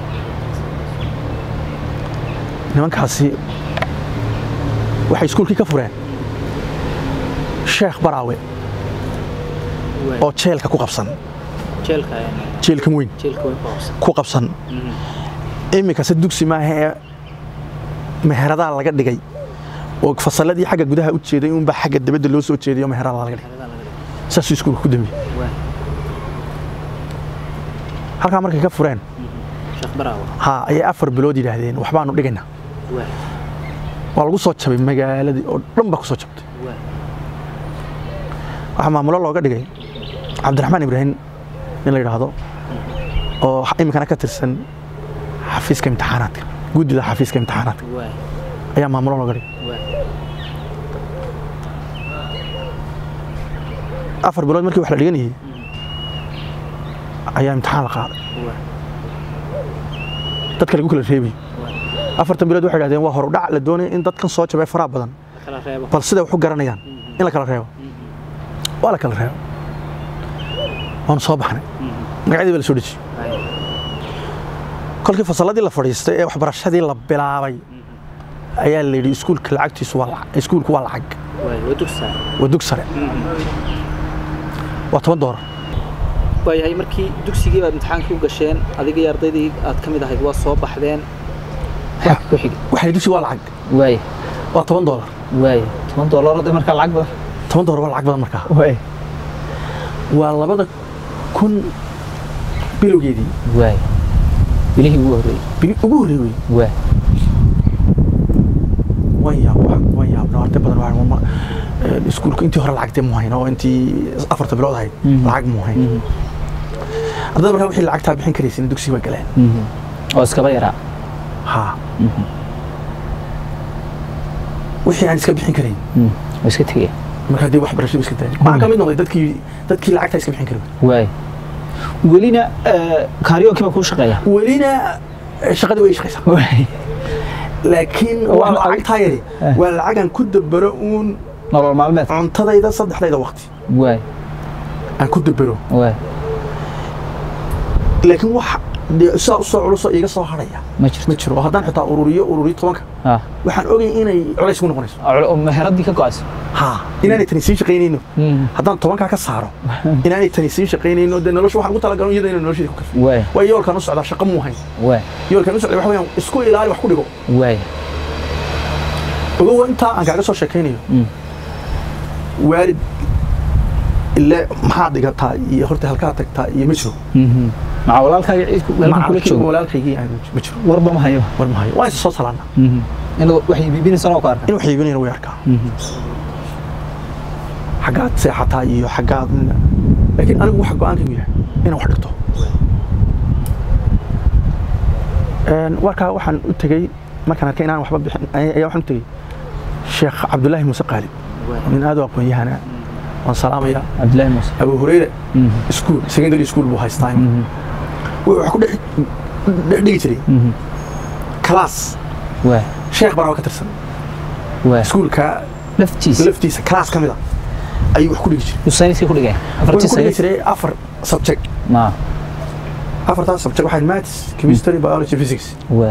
nimankaasi waxay iskuulkii ka fureen sheekh baraawe waay oo jeelka ku qabsan jeelka jeelkan weyn jeelka way qoobsan ku qabsan iminkase dugsi maaha ee meheradaa laga dhigay oo fasalladii xagga gudaha u jeeday unbaa xagga dabadda loo soo jeeday oo meheradaa laga dhigay saasuu iskuulka ku dambeeyey waay halkaa markay ka fureen sheekh baraawa ha ayay afar bilood yidhaahdeen waxbaanu dhigaynaa waay waa lagu soo jabay magaaladii oo dhan baa ku soo jabtay waay waxaa maamulo looga dhigay cabdiraxmaan ibraahim in la yidhaahdo oo iminkana ka tirsan xafiiska imtixaanaadka guddida xafiiska imtixaanaadka waay ayaa maamulo looga dhigay waay afar bilood markii wax la dhiganayay ayaa imtixaan la qaaday waay dadka lagu kala reebayay waay afartan bilood waxay dhahdeen waa horudhac la doonaya in dadkan soo jabay faraha badan kala reebo bal siday wax u garanayaan in la kala reebo waa la kala reebo waanu soo baxnay magacyadii baa la soo dejiyey waay kolkii fasalladii la fadhiistay ee waxbarashadii la bilaabay ayaa la yidhi iskuulka lacagtiisu waa lacag iskuulku waa lacag waay waa dugsaa waa dug sare waa toban doolar waayahay markii dugsigii baad imtixaankii u gasheen adiga iyo ardaydii aad ka mid ahayd waa soo baxdeen wax ku xigay waxay dugsi waa lacag waay waa toban doolar waay toban doollarada markaa lacag badan toban doolar waa lacag badan markaa waay waa labada kun bilowgeedii waay bilihii ugu horreeyey bili ugu horreey wey waay waan yaab waan yaabno arday badan waa ma iskuulku intii hore lacagtee mu hayn oo intii afarta bilood ahayd Mhm. lacag mu hayn ardada markaa wixii lacagtaa bixin karaysin dugsiga way galeen oo iskaba yaraa ha wixii aan iska bixin karayn oo iska tegaya markaa dee waxbarashadu iska daayay waxaan ka mid noqday dadkii dadkii lacagtaa iska bixin kari waay welina kaariyoonkii baa kuu shaqeeya welina eh, shaqadii way shaqaysaa waay laakiin Waa waa lacag- lacagtaa yari Eh. waa lacagaan ku dabero uun nolol maalmeed cuntadayda saddexdayda waqti waay aan ku dabero waay laakiin wax dee sidaa usoo culusoo iiga soo haraya ma jirto ma jiro oo haddaan xitaa ururiyo ururiyo tobanka ah waxaan ogay inay culays ku noqonayso oo meheradii ka go'ayso ha inaanay tani sii shaqaynayno haddaan tobankaa ka saaro inaanay tani sii shaqaynayno dee nolosha waxaan ugu talagalno iyada inay nolosheeda ku kafi waay waa yoolkaan u socdaa shaqo muu hayn waay yoolkaan u socday waxa weeyaan isku ilaali wax ku dhigo waay ogow intaa aan kaaga soo sheekaynayo waalid ile maxaad dhigataa iyo horta halkaa tagtaa iyo ma jiro maca walaalkaaga ciid halkan kula Macalkii joogo walaalkaygii aan ma jiro warba ma hayo war ma hayo waan is soo salaana in waxay biibinaysan oo ku arka in wax iibinayna way arkaa xaggaad seexataa iyo xaggaad laakiin anigu waxa go-aankaygu yahay inaan wax dhigto Een, warkaa waxaan u tegey markaan arkay inaan waxba bixin ayaa waxaan u tegey sheekh cabdulaahi muuse qaali nin aad u aqoon-yahana waan salaamaya cabdillaahi muuse abu hureyre Mhm. school secondary school buu haystaa Mhm. wuxuu wax ku dhex dhex dhigi jiray Mhm. class waa sheekh baraaba ka tirsan waa iskuulka laftiisa laftiisa class ka mid a ayuu wax ku dhigi jiray sayniska ku dhigay afartii wuxuu ku dhigi saynis jiray afar subject ma afartaas subject waxay maths chemistry biology physics waa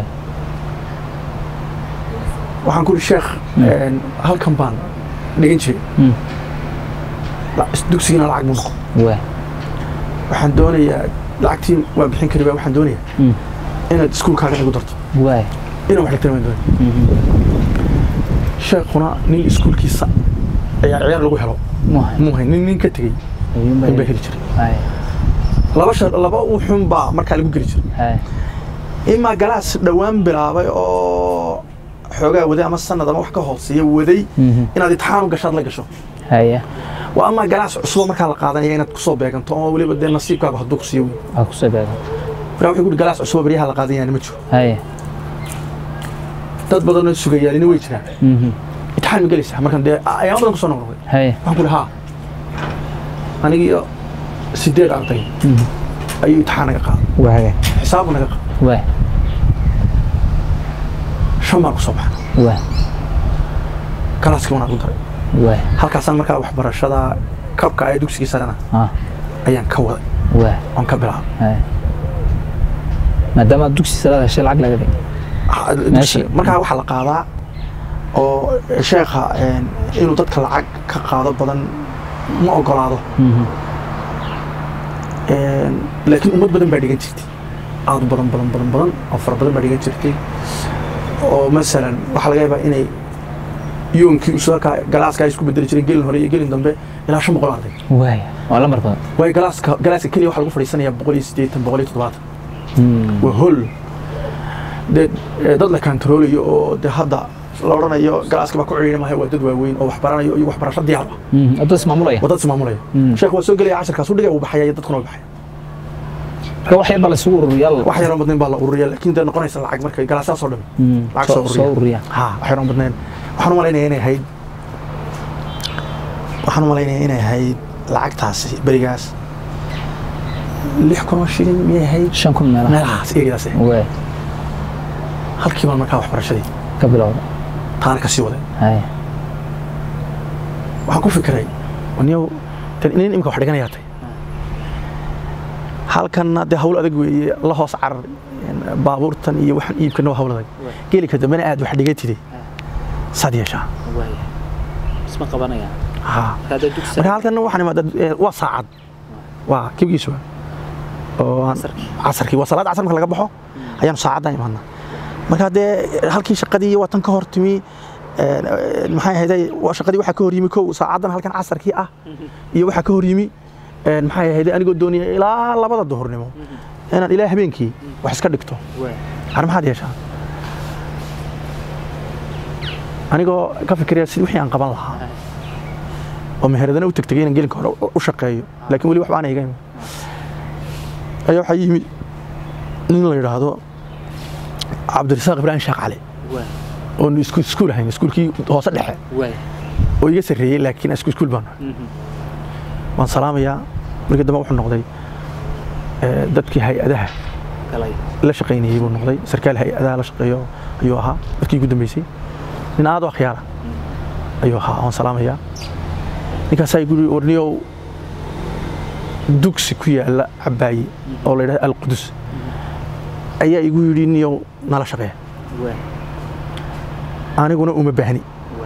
waxaan ku ihi sheekh een, halkan baan dhigan jiray Mm. La- dugsigana lacag buu noqon waa waxaan doonayaa lacagtii waan bixin kari waxaan doonayaa Mm. inaad iskuulkaaga igu darto waa inaan wax dhigtana waan doonaya sheekhuna nin iskuulkiisa ayaa ciyaar lagu helo muhay muuhay nin nin ka tegey ayuun in baa baa heli jiray hay laba shar laba uxun baa markaa lagu geli jiray hay imaa galaas dhowaan bilaabay oo xoogaa waday ama sanad ama wax ka hooseeya waday Mhm. inaad itixaan u gashaad la gasho haya waa amaa galaas cusubo markaa la qaadanaya inaad kusoo beeganto oo weliba dee nasiibkaagu hadduu ku siiyo wey waa ku soo beegan markaa wuxuu kuhi galaas cusubo baryaha la qaadanayana ma jiro haya dad badanoo sugayaalina way jiraan Mhm. itixaan ma gelaysaa markan dee ayaan badan kusoo noqnoqday haya waxaan ku ihi haa anigiyo sideed arday Mhm. ayuu itixaan naga qaaday waa haya xisaabu naga qaaday waa shan baan kusoo baxnay waa galaaskii wanaan ku daray waa halkaasaan markaa waxbarashada kabka ee dugsigii sarena ah ayaan ka waday waa oon ka bilaabay haya maadaama dugsi salaad heshay lacag laga dhigay Ah, Meeshii. dugsiga. markaa waxaa la qaadaa oo sheekha een, inuu dadka lacag ka qaado badan ma ogolaado Mhm. Een, laakiin ummad badan baa dhigan jirtay aad u badan badan badan badan oo fara badan baa dhigan jirtay oo masalan waxaa laga yaabaa inay yoonkii usualka galaaska ay isku bedeli jireen gelin hore iyo gelin dambe ilaa shan boqol arday waaya waa lambar badan waayo galaaska galaaska keliya waxaa lagu fadhiisanayaa boqol iyo siddeetan boqol iyo toddobaatan Mm. waa hol dee eh, dad la kantaroolayo oo de hadda la odhanayo galaaska baa ku cidhiidhi maayo waa dad waaweyn oo wax baranayo iyo waxbarasho diyaar ah Mhm. oo dad ismaamulaya waa dad ismaamulaya Mm. sheekh waa soo gelaya casharkaas u dhigay uu baxaya iyo dadkuna way baxaya marka wax yar baa la isugu ururiyaa wax yaroo badnayn baa la ururiya laakiin dee noqonaysa lacag markay galaasaas oo dhan Mm. lacag soo soo soo ururiya ururiya ha wax yaroo badnayn waxaan u malaynaya inay ahayd waxaan u malaynaya inay ahayd lacagtaasi berigaas lix kun oo shilin miyay ahayd shan kun meelaha meelahaas eegadaas ahayd. waaya halkii baan markaa waxbarashadii ka bilowda taana ka sii waday haya waxaan ku fikiray niyow tan inin imika wax dhiganayaa tay halkanna dee hawl adag weeye la hoos carar een, baabuurtan iyo waxaan iibkana waa hawl adag geelika dambena aad wax dhigatide saad yeeshaa waaya isma qabanayaan ha hadda dugsi marka halkan waxaan imaada ee, waa saacad waa kibgiisu oo aan casarkii waa salaad casar marka laga baxo ayaanu saacaddan imaadnaa marka dee halkii shaqadii waa tan ka hor timi een, een, maxay ahayday waa shaqadii waxaa ka hor yimi kow saacaddan halkan casarkii ah iyo waxaa ka hor yimi een, maxay ahayday anigoo doonaya ilaa labada duhurnimo inaan ilaa habeenkii wax iska dhigto har maxaad yeeshaa anigoo ka fikiraya sidii wixii aan qaban lahaa oo meheradana u tegtegay inaan gelinka hore u shaqeeyo laakiin weli waxba aan iga iman ayaa waxaa yimi nin la yidhaahdo cabdirasaaq ibraahim sheekh cali oo nu isku iskuul ahayn iskuulkii hoose dhexe oo iga sarreeyey laakiin isku iskuul baan nahay waan salaamayaa markii dambe wuxuu noqday eh, dadkii hay-adaha la shaqaynayey buu noqday sarkaal hay-adaha la shaqeeyo ayuu ahaa markii ugu dambeysay nin aad u akhyaara ayuu ahaa waan salaamayaa ninkaasaa igu yidhi warniyow dugsi ku yaala cabaaye oo la yidhahdo alqudus ayaa igu yidhi niyow nala shaqeeya aniguna uma baahni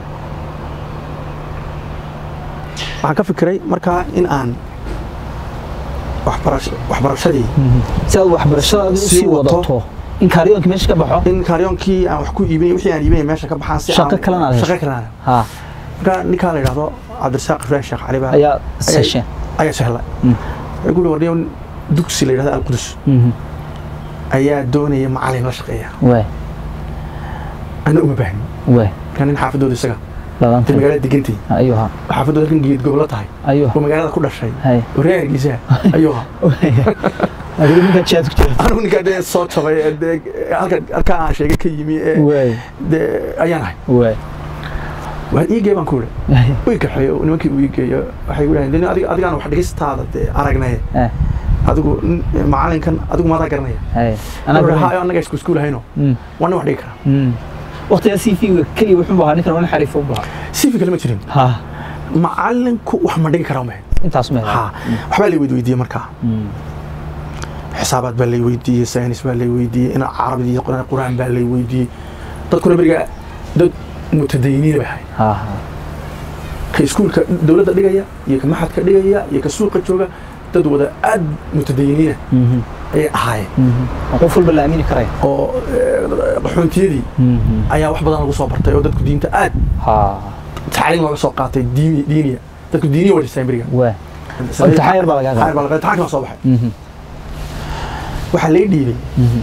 waxaan ka fikiray markaa in aan waxbarash- waxbarashadii si aad waxbarashadaada Sii usii wato. wadato in kaaryoonka meesha ka baxo in karyoonkii aan wax ku iibinay wixii aan iibinay meesha ka baxaan si Shaqo aan- kalena aad hesho. shaqo kalena ha markaa ninkaa la yidhahdo cabdirasaaq ibraahim sheekh cali baa ayaa sesheen ayaa sahla Mm. wuxuu ku yidhi warniyow dugsi la yidhahdo alqudus ayaa doonaya macalin la shaqeeya waay ana uma baahni waay markaa nin xaafadooda isaga labaatan intay magaalada degantay ayuu ahaa xaafadooda halkan geed gobolo tahay ayuu oo magaalada ku dhashay hay oo reer hargeysa ayuu ahaa adiga ninka jaad ku jira anigu ninkaa dee soo jabay ee dee halka halkaa aan sheegay ka yimi ee waay dee ayaan ahay waay waa iigee baan ku uri uu kaxeeyo nimankii uu iigeeyo waxay gu dhahdeen adiga adigaan wax dhigistaada dee aragnay Eh, adigu n- macalinkan adigu maadaa garanaya hay anaa Wuxuu garanay. dhahaa, annaga isku iskuul hayno Mm, waa nin wax dhigi karaa mm. waqtigaa cv-ga keliya wuxuu ahaa ninkan wana xariif u bahaa sifi kale ma jirin ha macalinku wax ma dhigi karaa mahe intaas ma ha waxbaa lay weydiiyey markaa xisaabaad baa lay weydiiyey saynis baa lay weydiiyey in carabid iyo quraan quraan baa lay weydiiyey dadkuna beriga dad mutadayiniin bay ahayd ha ha ka iskuulka dowladda dhigaya iyo ka maxadka dhigaya iyo ka suuqa jooga dad wada aad mutadayiniina Mhm, ayay ahaayeen mhm. Waa qof walba la aamini karaya oo eh, qaxoontiyadii Mhm. ayaa wax badan lagu soo bartay oo dadku diinta aad ha tacliim looga soo qaatay diini diiniya dadku diiniya waa dhiseen beriga waa imtixaan yar baa lagaa qaaday. Imtixaan baa laga qaaday. imtixaankii baa soo baxay Mhm, waxaa lay dhiibay mhm.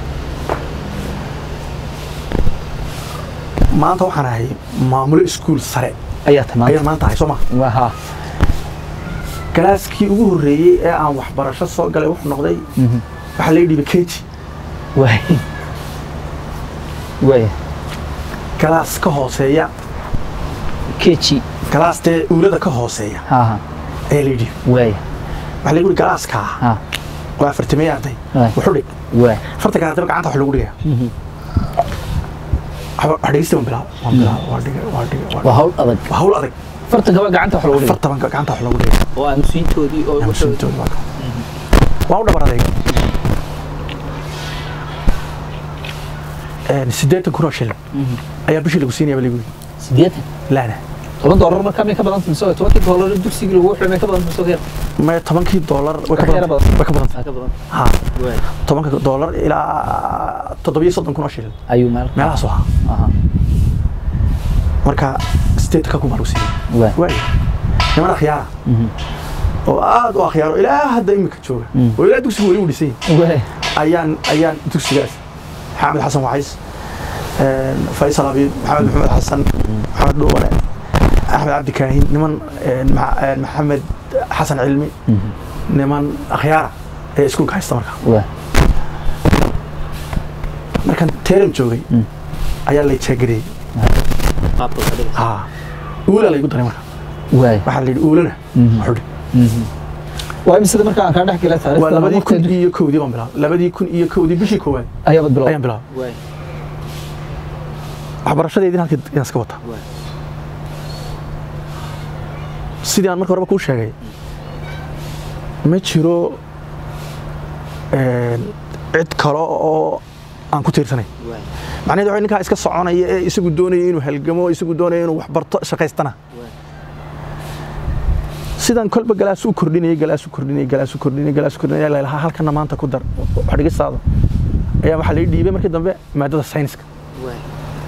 maanta waxaan ahay maamulo iskuul sare ayaa tamaanta ayaan maanta ahay soo ma waa ha galaaskii ugu horreeyey ee aan waxbarasho soo galay wuxuu noqday Mhm. waxaa lay dhiibay keji waay waay galaas ka hooseeya keji galaas dee uulada ka hooseeya ha ha ayaa lay dhiibay waay waxaa lagu yidhi galaaskaa ha waa afartamey arday Waay. wuxuu dhig waay farta gaartaba gacanta wax lagu dhigaya Mhm. wax dhigista waan bilaab waan bilaab waa dhigay waa dhigay waa waa hawl adag waa hawl adag fartanka waa gacanta wax lagu dhigay fartaban gacanta wax lagu dhigay oo aamusiintoodii oo Aamusiintooda waa ka- waa u dhabar adeeg Een, siddeetan kun oo shilin ayaa bishii lagu siinaya baligu sideetan laana toban doolar markaa may ka badan tahay mise tobankii doolar dugsigii lagu wuxuu may ka badan tahay mise yar maya tobankii doolar way ka Wax yara badan badan. way ka badan Aa, ka badan ha waay tobanka doolar ilaa toddobiyo soddon kun oo shilin ayuu meel meelahaas u ahaa aha marka siddeetanka kun baa lagu siinaya waay waay niman akhyaara Mhm. oo aad u akhyaaro ilaa hadda imika jooga Mm. oo ilaa dugsigu weli u dhisan yahay waay ayaan ayaan dugsigaas xamed xasan wacays een, faysal abiid maxamed maxamed xasan maxamed dhuubane axmed cabdi kaahin niman een, Ma- een, maxamed xasan cilmi Mhm. niman akhyaara ee iskuulka haysta marka waay markaan teeram joogay Mm. ayaa lay jeegareeyey qaabka ka dhigay ha uulaa laygu daray marka waay waxaa la yidhi uulana Mhm. wuxuu dhi Mhm. waa imisada markaa aan kaa dhex galay waa taariikhda labadii kun waqtiga- iyo kowdii baan bilaabay labadii kun iyo kowdii bishii koowaad ayaabad bilow ayaan bilaabay waay waxbarashadeedin halkii ayaan iska wataa waay sidii aan marka horeba kuu sheegay ma jiro een, cid kale oo aan ku tiirsanay waay macnaheedu waxa ninkaa iska soconaya ee isagu doonaya inuu halgamo isagu doonaya inuu wax barto shaqaystana waay sidaan kolba galaas u kordhinayay galaas u kordhinayay galaas u kordhinayay galaas u kordhinayay la ilaha halkana maanta ku dar wax dhigistaada ayaa waxaa laga dhiibay markii dambe maadada sayniska waay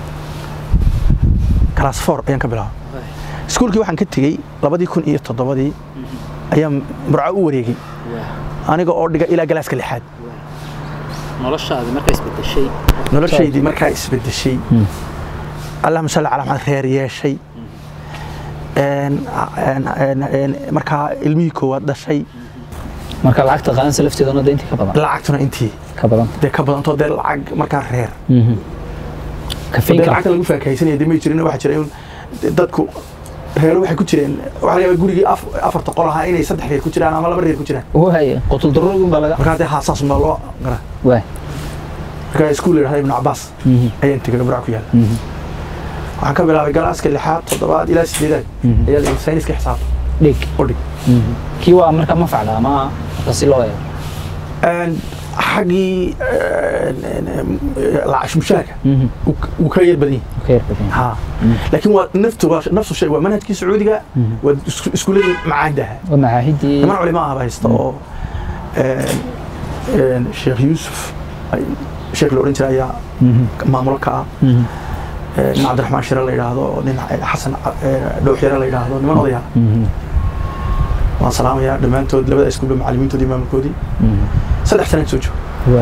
class four ayaan ka bilaabay waay iskuulkii waxaan ka tegey labadii kun iyo toddobadii ayaan murco u wareegay waay aniga oo dhiga ilaa galaaska lixaad noloshaadi markay isbedeshay noloshaydii markaa isbedeshay allahuma salli calaa maxamed reer yeeshay een, een, een, een, markaa ilmihii koowaad dhashay marka lacagta qaadansa lafteedana de intii ka badan lacagtuna intii ka badan dee ka badantoo dee lacag markaa reer Mhm. dee kafeynka lacagta lagu faakahaysanaya dee may jirin waxaa jira in dadku reero waxay ku jireen waxaa laga yaabaa gurigii af- afarta qol ahaa inay saddex reer ku jiraan ama laba reer ku jiraan waay qotul daruurgun baa laga markaa dee haasaas baa loo gara waay markaa iskuul la yidhahda ibnu cabaas Mhm. ayaan tegay burca ku yaala Mhm. waxaan ka bilaabay galaaska lixaad toddobaad ilaa sideedaad Mhm. ayaa la sayniska xisaabta dhig u dhig Mhm. kii waa marka ma facda ama marka si loo eego Een, xaggii een, een, een, lacag mushaharka Mhm. wuu- wuu ka yar badan yahay ka yar badan ha laakiin waa naftu waa nafsu shay waa manhajkii sacuudiga Mhm. waa isku- iskuuladii macaahida ahaa waa macaahidii niman culimo ah baa haysta oo een, een, sheekh yuusuf ay- sheekh la odhan jiray ayaa Mhm. maamulo ka ah Mhm. Een, nin cabdiraxmaan shire la yidhaahdo nin xasan dhowxyare la yidhaahdo niman odaya Mhm. waan salaamayaa dhammaantood labada iskuulba macallimiintoodii maamulkoodii Mhm. saddex sanaan soo joogo waa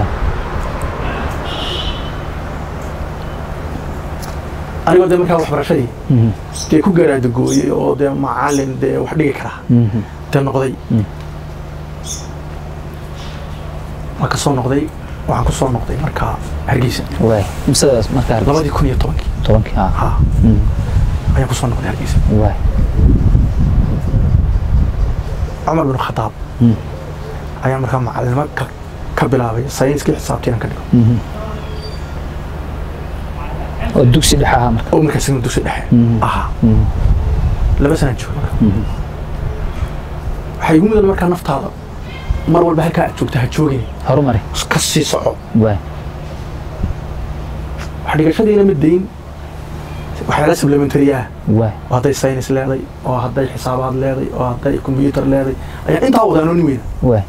anigoo dee markaa waxbarashadii Mhm. dee ku garaadagooyey oo dee macallin dee wax dhigi karaa Mhm. dee noqday Mm. waan ka soo noqday waxaan ku soo noqday markaa hargeysa waay imsadaas markaa hargeysa labadii kun iyo tobankii tobankii ha ha Mm. ayaan ku soo noqday hargeysa waay cumar bin khataab Mm. ayaan markaa macalinimo ka, ka bilaabay sayniskii xisaabtii inaan ka dhigo Mhm. oo dugsi dhexe ahaa marka oo markaas inuu dugsi dhexe Mhm. ahaa Mhm. laba sanaan jooga marka Mhm. waxaa igu mudan markaa naftaada mar walba halkaa aad joogta ha joogin horumari ka sii soco waay wax dhigashadiina ma dayn waxyaala supplementary ah waay oo hadday saynis leeday oo hadday xisaabaad leeday oo hadday combyuter leeday ayaan intaa wada anooni weyna waay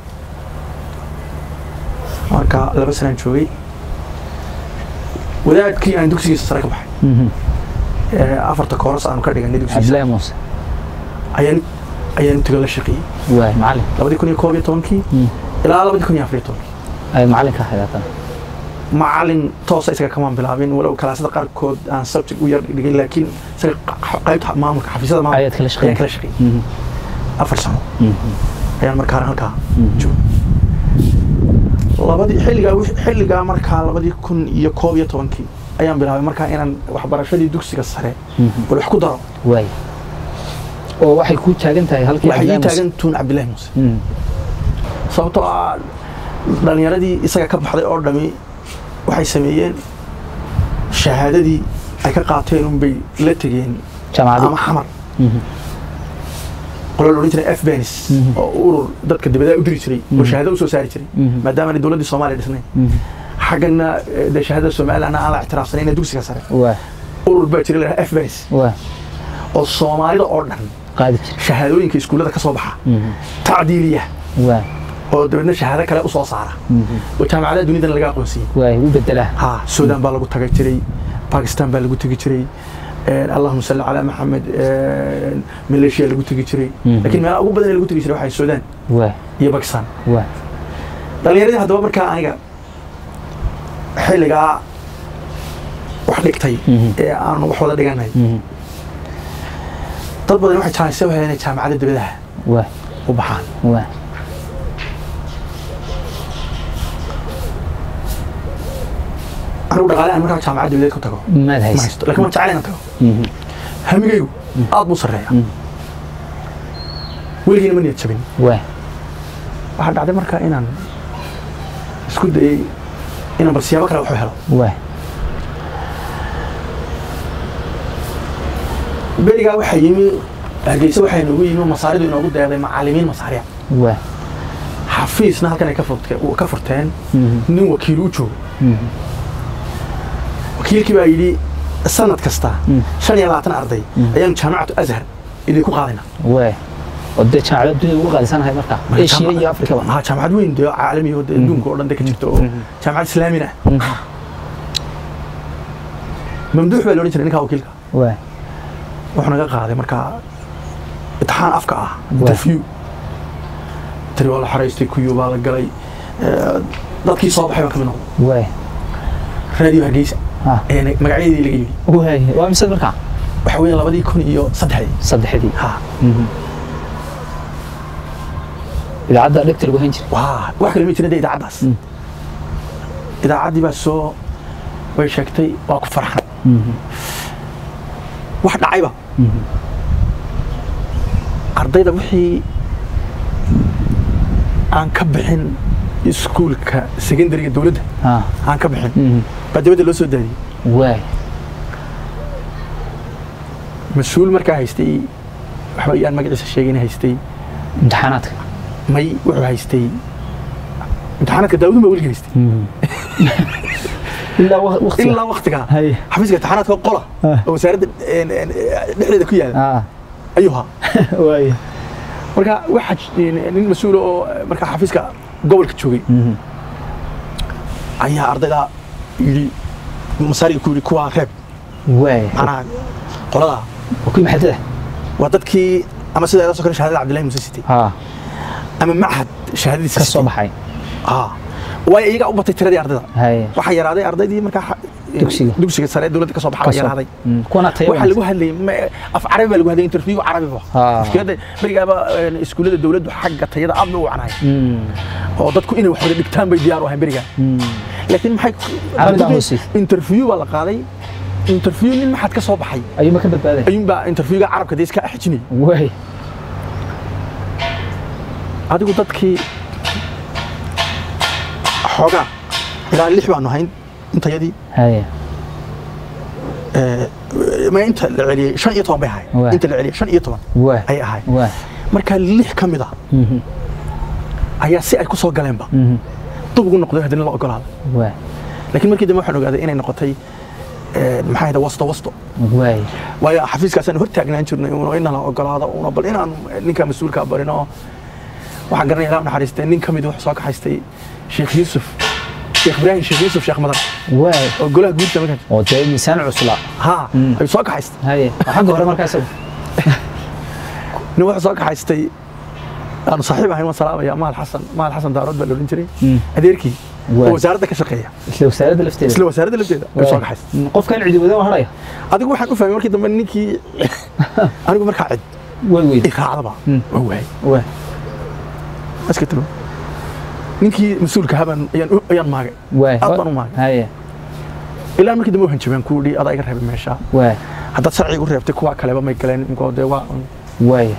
marka laba sanaan joogay wadaadkii aan dugsigiisa sare ka baxay Mhm. ee afarta kooras aanu ka dhiganay dugsigiisa cabdillaahi muuse ayaan ayaan tago la shaqeeyey waay macalin labadii kun iyo koob iyo tobankii Mm. ilaa labadii kun iyo afar iyo tobankii ay macalinka ahayd haddana macalin toosa isaga kamaan bilaabin walow kalaasada qaarkood aan subject u yar dhigay laakiin isaga qa- qaybta maamulka xafiisyada maamulka ayaad kala ayaan shaqeyn kala shaqeeyey Mhm. afar sano Mhm. ayaan markaa halkaa Mhm. joogay labadii xilligaa wix- xilligaa markaa labadii kun iyo koob iyo tobankii ayaan bilaabay markaa inaan waxbarashadii dugsiga sare Mhm. bal wax ku daro waay oo waxay ku taagan tahay halkii waxay ii Cabdillaahi Muuse. taagan tuun cabdillaahi muuse Mhm. sababtoo ah dhalinyaradii isaga ka baxday oo dhami waxay sameeyeen shahaadadii ay ka qaateen unbay la tegeen jaamacadii ama xamar Mhm. qolo la odhan jiray f benis Mhm. oo urur dadka dibadaha u diri jiray oo Mhm. shahaado usoo saari jiray Mhm. maadaama aanay dowladdii soomaaliya dhisnayn Mhm. xaggana eh, dee shahaadada somalilandna aan la ictiraafsanayn dugsiga sare waay urur baa jira la f benis waay oo soomaalida oo dhan qaadi jira shahaadooyinka iskuullada ka soo baxa Mhm. tacdiiliya waay oo dabeedna shahaado kale usoo saara Mhm. oo jaamacadaha dunidana laga aqoonsiiyey waay u bedelaa ها السودان baa lagu tagay jiray باكستان baa lagu tegi jiray een اللهم صل على محمد een ماليشيا lagu tegi jiray Mhm. laakiin meelaha ugu badan ee lagu tegi jiray waxay Suudaan waay iyo Pakistan waay dhalinyaradii haddaba markaa aniga xilligaa wax dhigtay Mhm. ee aan wax wada dhiganay Mhm. dad badan waxay jaanisay u heleen inay jaamacadda dibadaha waay u baxaan waay anigu dhaqaale aan markaa jaamacadda dibadeed ku tago maad ma haysa haysto laakiin waan jecel inaan tago Mhm. hamigaygu aad buu sarreeya Mhm. weligiina ma niyad jabin waay waxaa dhacday markaa inaan isku dayey inaan bal siyaabo kale wax u helo waay berigaa waxaa yimi hargeysa waxaa inoogu yimi masaaridu inoogu deeday macallimiin masaariya waay xafiisna halkan ay ka furte- ka furteen Mhm. nin wakiil u joogo Mhm. wakiilkii baa yidhi sanad kasta Mm. shan iyo labaatan arday Mm. ayaanu jaamacatu azhar idinku qaadayna waay oo dee jaamacada dunida ugu qaalisanahay markaa asia iyo afrikaba ha jaamacad weyn dee caalami oo dee adduunka oo dhan de ka jirta oo Mhm. jaamacad islaamina Mhm. mamduux baa la odhan jiray ninkaa wakiilka waay wuxuu naga qaaday markaa imtixaan afka ah Waa. interview tiri waa la xaraystay kuyu baa la galay Eh, dadkii soo baxay baan ka mid noqday waay raadiyo hargeysa ha ayaa na- magacyadeedii laga yidhi waay waa mise markaa waxa weeye labadii kun iyo saddexdii saddexdii ha Mhm. idaacadda dhegta lagu hayn jiray waa wax kale ma jirin dee idaacaddaas Mm. idaacaddii baa soo way sheegtay waa ku farxan Mhm. wax dhacayba Mhm. ardayda wixii aan ka bixin iskuulka secondariga dowladda ha aan ka bixin Mhm. baa dibadda loo soo daadiyey waay mas-uul markaa haystay waxba iyaan magaciisa sheegin haystay imtixaanaadka may wuxuu haystay imtixaanaadka daawudun baa weliga haystay ilaa waqti ilaa waktigaa hay xafiiska imtixaanaadka qola Ah. oo wasaaradda een, een, dhexdeeda ku yaala ah ayuu ahaa waay marka waxaa j- nin mas-uula oo markaa xafiiska gobolka joogay Mhm. ayaa ardayda yidhi masaariga ku yidhi kuwaa reeb waay macnaha qoladaa waa kuwii maxadada waa dadkii ama sida ila soo kale shahaadada cabdillahi muuse sitay ha ama machad shahaadadiisa ka soo sitay baxay ah waayo iyagaa u batay tiradii ardayda hay waxaa yaraaday ardaydii markaa xa- Dugsiga. dugsiga sare ee dowladda ka soo baxa la Kasoo- yaraaday Mm, kuwana tayo waxaa lagu hadlayay ma- af carabi baa lagu hadlayay interview carabi ba Ah. mushkiladda berigaaba een, iskuullada dowladdu xagga tayada aad bay u wacnahay Mm, oo dadku inay wax wada dhigtaan bay diyaar u ahayn berigaa mm. laakiin maxay Carabiga hooseysa. interview baa la qaaday interview nin maxaad ka soo baxay ayuuma ka badbaaday ayuunbaa interviewga carabka dee iska xijinayay waay adigu dadkii xoogaa ilaa lix baanu hayn intayadii haya ee, ma inta la celiyey shan iyo toban bay ahayd Waa. inta la celiyey shan iyo toban waay ayay ahayd waay marka lix ka mid a Mhm, ayaa si ay ku soo galeenba mhm. dub ugu noqday haddana la ogolaaday waay laakiin markii dambe waxaan ogaaday inay noqotay ee, maxaa yidha wasto wasto waay waayo xafiiskaasaan hor taagnaan jirnay uuna inala ogolaado uuna bal inaan ninka mas-uulka barino waxaan garanaya ilaa naxariistay nin ka mid wuxuu soo kaxaystay sheekh yuusuf sheekh ibraahim sheekh yuusuf sheekh madar waay oo golaha guurta markaan oo dee miisaan cusla haa Mm. ayuu soo kaxaystay haye waa xagga hore markaa isagu nin wuxuu soo kaxaystay aanu saaxiib ahayn waan salaamaya maal xasan maal xasan daarood baa la odhan jiray Mm. adeerkii Waay. oo wasaaradda ka shaqeeya isla wasaaradda lafteeda isla wasaaradda lafteeda ayuu soo kaxaystay Mm, qofkan cidi wadan haraya adigu waxaan u fahmay markii dambe ninkii anigu markaa cid way weyd iraacdaba Mm. waa waayay waay iska tago ninkii mas-uulka habaan ayaan u- ayaan maagay waay aad baan u maagay haye ilaa markii dambe waxaan jabaan ku dhi adaa iga reebay meesha waay haddaad sharciga u reebtay kuwa kaleba may galeen imkoo dee waa waay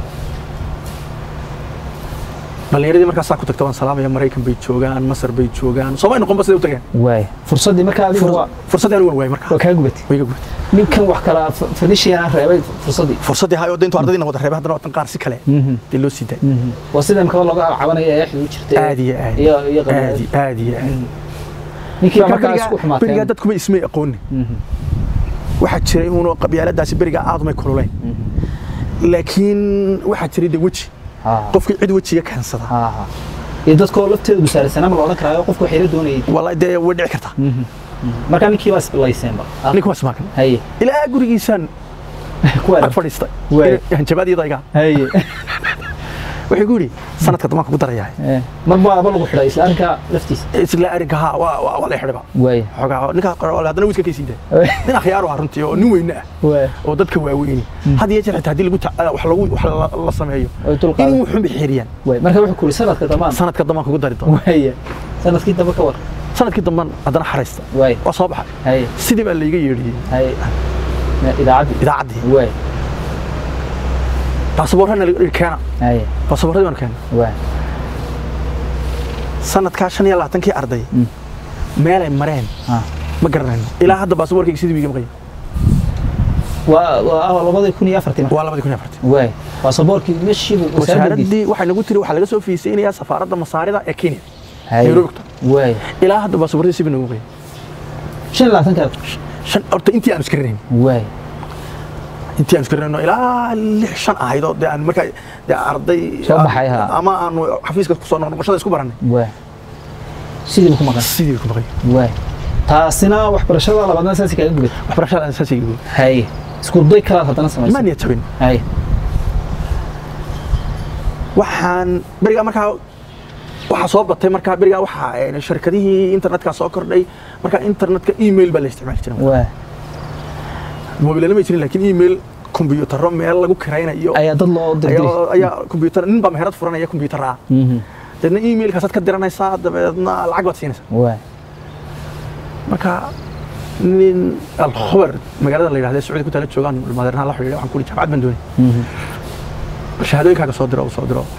dhallinyaradii markaasaa ku tagta waan salaamaya maraykan bay joogaan masar bay joogaan soomay noqonba siday u tageen waay fursaddii markaa adiga waa fursaddii anigu waan waayay markaa waa kaa gubatay way iga gubatay ninkan wax kala fadishiyan reebay fursaddii fursaddii hayo dee intuu ardadiina wada reebay haddana waatan qaar si kale Mhm, dee loo sii daayay mhm. waa sida imkaba looga cabanaya ee xiduu jirtay aad iyo aad iyo iyo aad qabiilada. iyo aad iyo aad ninkii baa Marka markaa isku berigaa- berigaa xumaateen dadkuma ismay aqooni Mhm, waxaa jiray uunu qabyaaladaasi berigaa aad umay kululayn mhm. laakiin waxaa jiray dee weji Ha, qofkii cid wejiga keensada ha, ha. iyo dadkoo lafteedu busaarsanaa ma la odhan karaayo qofku waxay la doonayay wallahi dee way dhici kartaa Mhm, mhm. markaa ninkii baa isbilayseenba Ah, ninka waa ismaakan haye ilaa gurigiisaan kuwa ag fadhiistay Waay. hanjabaadiyadayga haye wuxuu ku yidhi sanadka damaanka ku darayaa Eh, mar baaba lagu xidhay isla arrinkaa laftiisa isla arrinka haa waa waa waa la xidhiba waay xoogaa ninka qoro haddana wiiska ka sii daa nin akhyaar ah runtii oo nin weyne ah waay oo dadka waaweyni had iyo jeer xitaa haddii lagu ta- wax lagu wax la- la sameeyo way dul in qaadan wuxun bay xeeriyaan waay marka wuxuu kuri sanadka dambaan sanadka damaanka ku dari doona waay sanadkii dambe ka war sanadkii dambaan haddana xaraysta waay waa soo baxay haye sidii baa layga yeedhiyey haye idaacaddii idaacaddii waay baasaboorrana laga dhihi keena haye baasaboorradii baan keena waay sanadkaa shan iyo labaatankii arday Mm. meelay mareen ha ma garanayno ilaa hadda baasaboorkayga sidii wiiga maqaya waa waa labadii kun iyo afartii marka waa labadii kun iyo afartii waay baasaboorkii meshiibu wasaaradda wasaaraddii waxay nagu tiri waxaa laga soo fiisaynayaa safaaradda masaarida ee kenya haye nairobi ku taal waay ilaa hadda baasaboorradii sidii nagu maqaya shan iyo labaatanka shan horta intii aan iska rarayn waay intii aan iska rarayno ilaa lix shan ahaydoo dee aan markaa dee arday Soo baxay, ha. ama aanu xafiiska kusoo noqnoqoshada isku barannay waay sidiiba ku maqan sidii bay ku maqaya waay taasina waxbarashada labaadna saasi kaaga gubatay waxbarashada aan saasay igu haye isku day kalaad haddana samaysa maan niyad jabin haye waxaan berigaa markaa waxaa soo batay markaa berigaa waxaa een, shirkadihii internetka soo kordhay markaa internetka email baa la isticmaali jiray waay mobilana ma jirin laakiin email kombiyuutarro meel lagu kiraynayo ayaa dad loo dirdiray ayaa ayaa kombiyuutar nin baa meherad furanaya kombiyuutar ah Mhm, deedna emailkaasaad ka diranaysaa dabeedna lacag baad siinaysaa waay marka nin alkhubar magaalada la yidhahda sacuudi ku taala joogaan madeernaha la xidhiidha waxaan ku ihi jaamacad baan doonay Mhm, shahaadooyinkaaga soo diro soo diro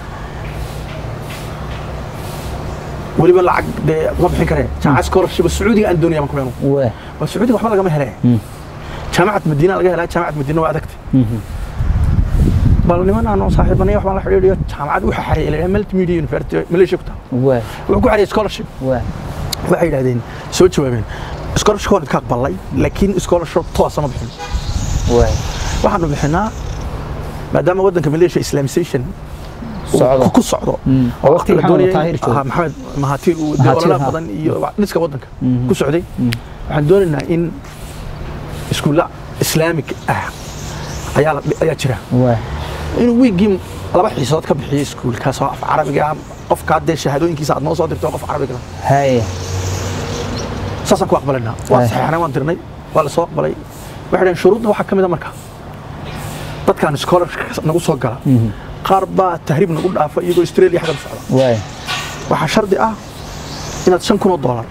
weliba lacag dee ma bixin karee jaamacad scholarship sacuudiga aan doonaya baan ku beenu waay waa sacuudiga waxba lagama hele Mm. jaamacad madiina laga helaa jaamacad madiina waa adagtay Mhm, bal niman aan oo saaxiibanay waxbaan la xidhiidhiyo jaamacad waxa xareeyay la yidhaha multimedia university malaysia ku taal waay wuxuu ku xareeyay scholarship waay waxay yidhahdeen soo jawaabeen scholarship waan idka aqbalay laakiin scholarship toosa ma bixin waay waxaanu bixinaa maadaama waddanka malaysia islamisation uu Socdo. ku- ku socdo Mm. oo waqti la maxamed doonayay- Taahir joogo. ah, maxamed mahatiir uu dee Mahathir, ololaha ha. badan iyo dhiska waddanka Mhm. ku socday Mm. waxaan doonaynaa in iskuulla islaamig ah ayaa la- ayaa jira waay inuu wiiggii laba xiisood ka bixiyo iskuulkaas oo af carabiga ah qofkaa dee shahaadooyinkiisa aad noo soo dirto qof carabiga ah. haye saasaan ku aqbalaynaa waa Ay. saxeexnay waan dirnay waa la soo aqbalay waxay dhaheen shuruudda waxaa ka mid a marka dadkaan scholarship nagu soo gala qaar baa tahriib nagu dhaafa iyagoo australia xagga u socda waay waxaa shardi ah inaad shan kun oo doolar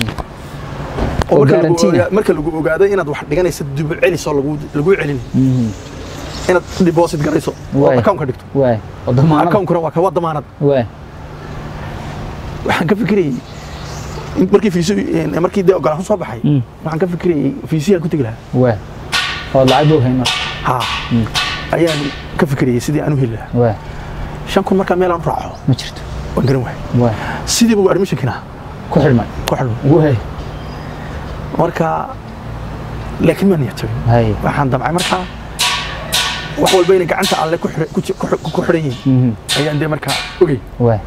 Oo marka lagu guarantee ah. ogaa- marka lagu ogaaday inaad wax dhiganaysa dib u celis oo lagu- laguu celin inaad deposit garayso oo Waay. account ka dhigto waay oo damaanada account-kuna waa ka waa damaanad waay waxaan ka fikirayay in markii fiisu markii dee ogolaansho soo baxay Mm. waxaan ka fikirayay fiisiyaan ku tegi lahaa waay ood lacag buu hayn marka ha ayaan ka fikirayay sidii aan u heli lahaa waay shan kun markaa meel aan u raaco ma jirto waan garan waayay waay sidiiba uu admissionkina ku xidhmay ku xidhmay waay marka laakiin ma niyad jabin hay waxaan damcay markaa wax walba inay gacanta alle ku xidhan- ku ji- ku xidhan- ku xidhan yihiin Mhm. ayaan dee markaa ogey waay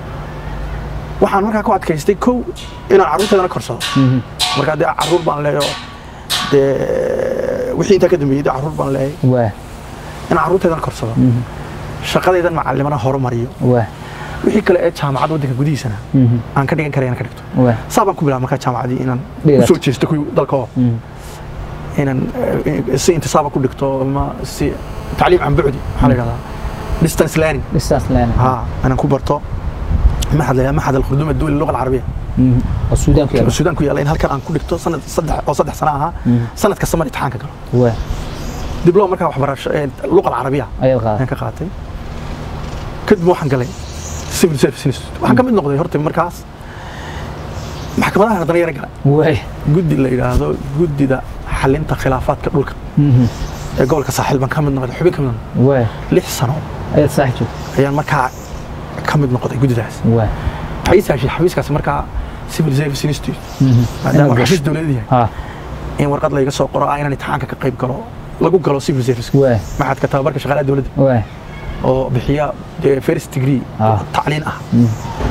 waxaan markaa ku adkaystay kow inaan carruurteedana korsado Mhm. markaa dee carruur baan leeyo dee wixii intaa ka dambeeyey dee carruur baan leeyahay waay inaan carruurteedana korsado Mhm. shaqadaydan macalimana horumariyo waay wixii kale ee jaamacad waddanka gudihiisana Mhm. aan ka dhigan karayana ka dhigto waay saa baan ku bilaabay markaa jaamacaddii inaan Dhigato. usoo jeesto kuwii dalka oo Mhm. inaan eh, si intisaaba ku dhigto ama si tacliim can bucdi waxaa la yidhahdaa distance learning distance learning ها انا كبرته maxad la maxad al-khurdum ad-dawli al-lugha al-arabiyya Mhm. oo suudaan ku yaala suudaan ku yaala in halkan aan ku dhigto sanad saddex oo saddex sano ahaa Mhm. sanad kasta mar imtixaanka galo waay dibloma markaa waxbarasho ee luqa al-arabiyya ayaad qaaday ayaan ka qaatay kadib waxaan galay civil service institute waxaan ka mid noqday horta markaas maxkamadaha haddana yara gala waay guddi la yidhaahdo guddida xalinta khilaafaadka dhulka Mhm. ee gobolka saaxiil baan ka mid noqday xubin ka mid noqday waay lix sano ayaad saax joogtay ayaan markaa ka mid noqday guddidaas waay xafiis heshay xafiiskaasi markaa civil service institute Mhm. maadaama Inaad xafiis gasho. dowladeed yahay ha in warqad layga soo qoro ah inaan imtixaanka ka qayb galo lagu galo civil service waay maxadka tababarka shaqaalaha dowladda waay oo bixiya dee first degree Ah. tacliin ah Mhm.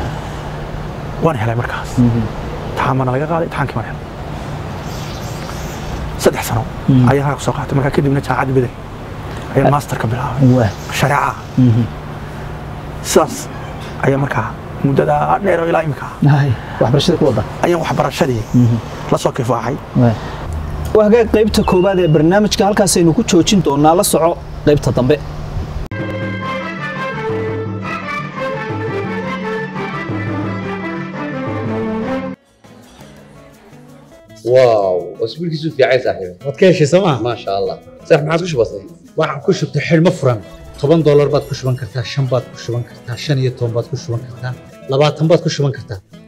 waan helay markaas Mhm. imtixaan baana laga qaaday imtixaankii waan helay saddex sano Mm. ayaan halkaa kusoo qaatay markaa kadibna jaamacadda bedel ayaan master ka bilaabay waay shareeca Mhm. sidaas ayaa markaa muddada dheer oo ilaa imika hay waxbarashada ku wada ayaan waxbarashadii Mhm. la soo kifaaxay waay waa hagaag qaybta koowaad ee barnaamijka halkaasaynu ku joojin doonaa la soco qaybta dambe واو اسبوعك في عين صاحبي waad ka heshay sooma ما شاء الله صح ما عادش بسيط waxaan ku shubtay xidhmo furan toban doolar baad ku shuban kartaa shan baad ku shuban kartaa shan iyo toban baad ku shuban kartaa labaatan baad ku shuban kartaa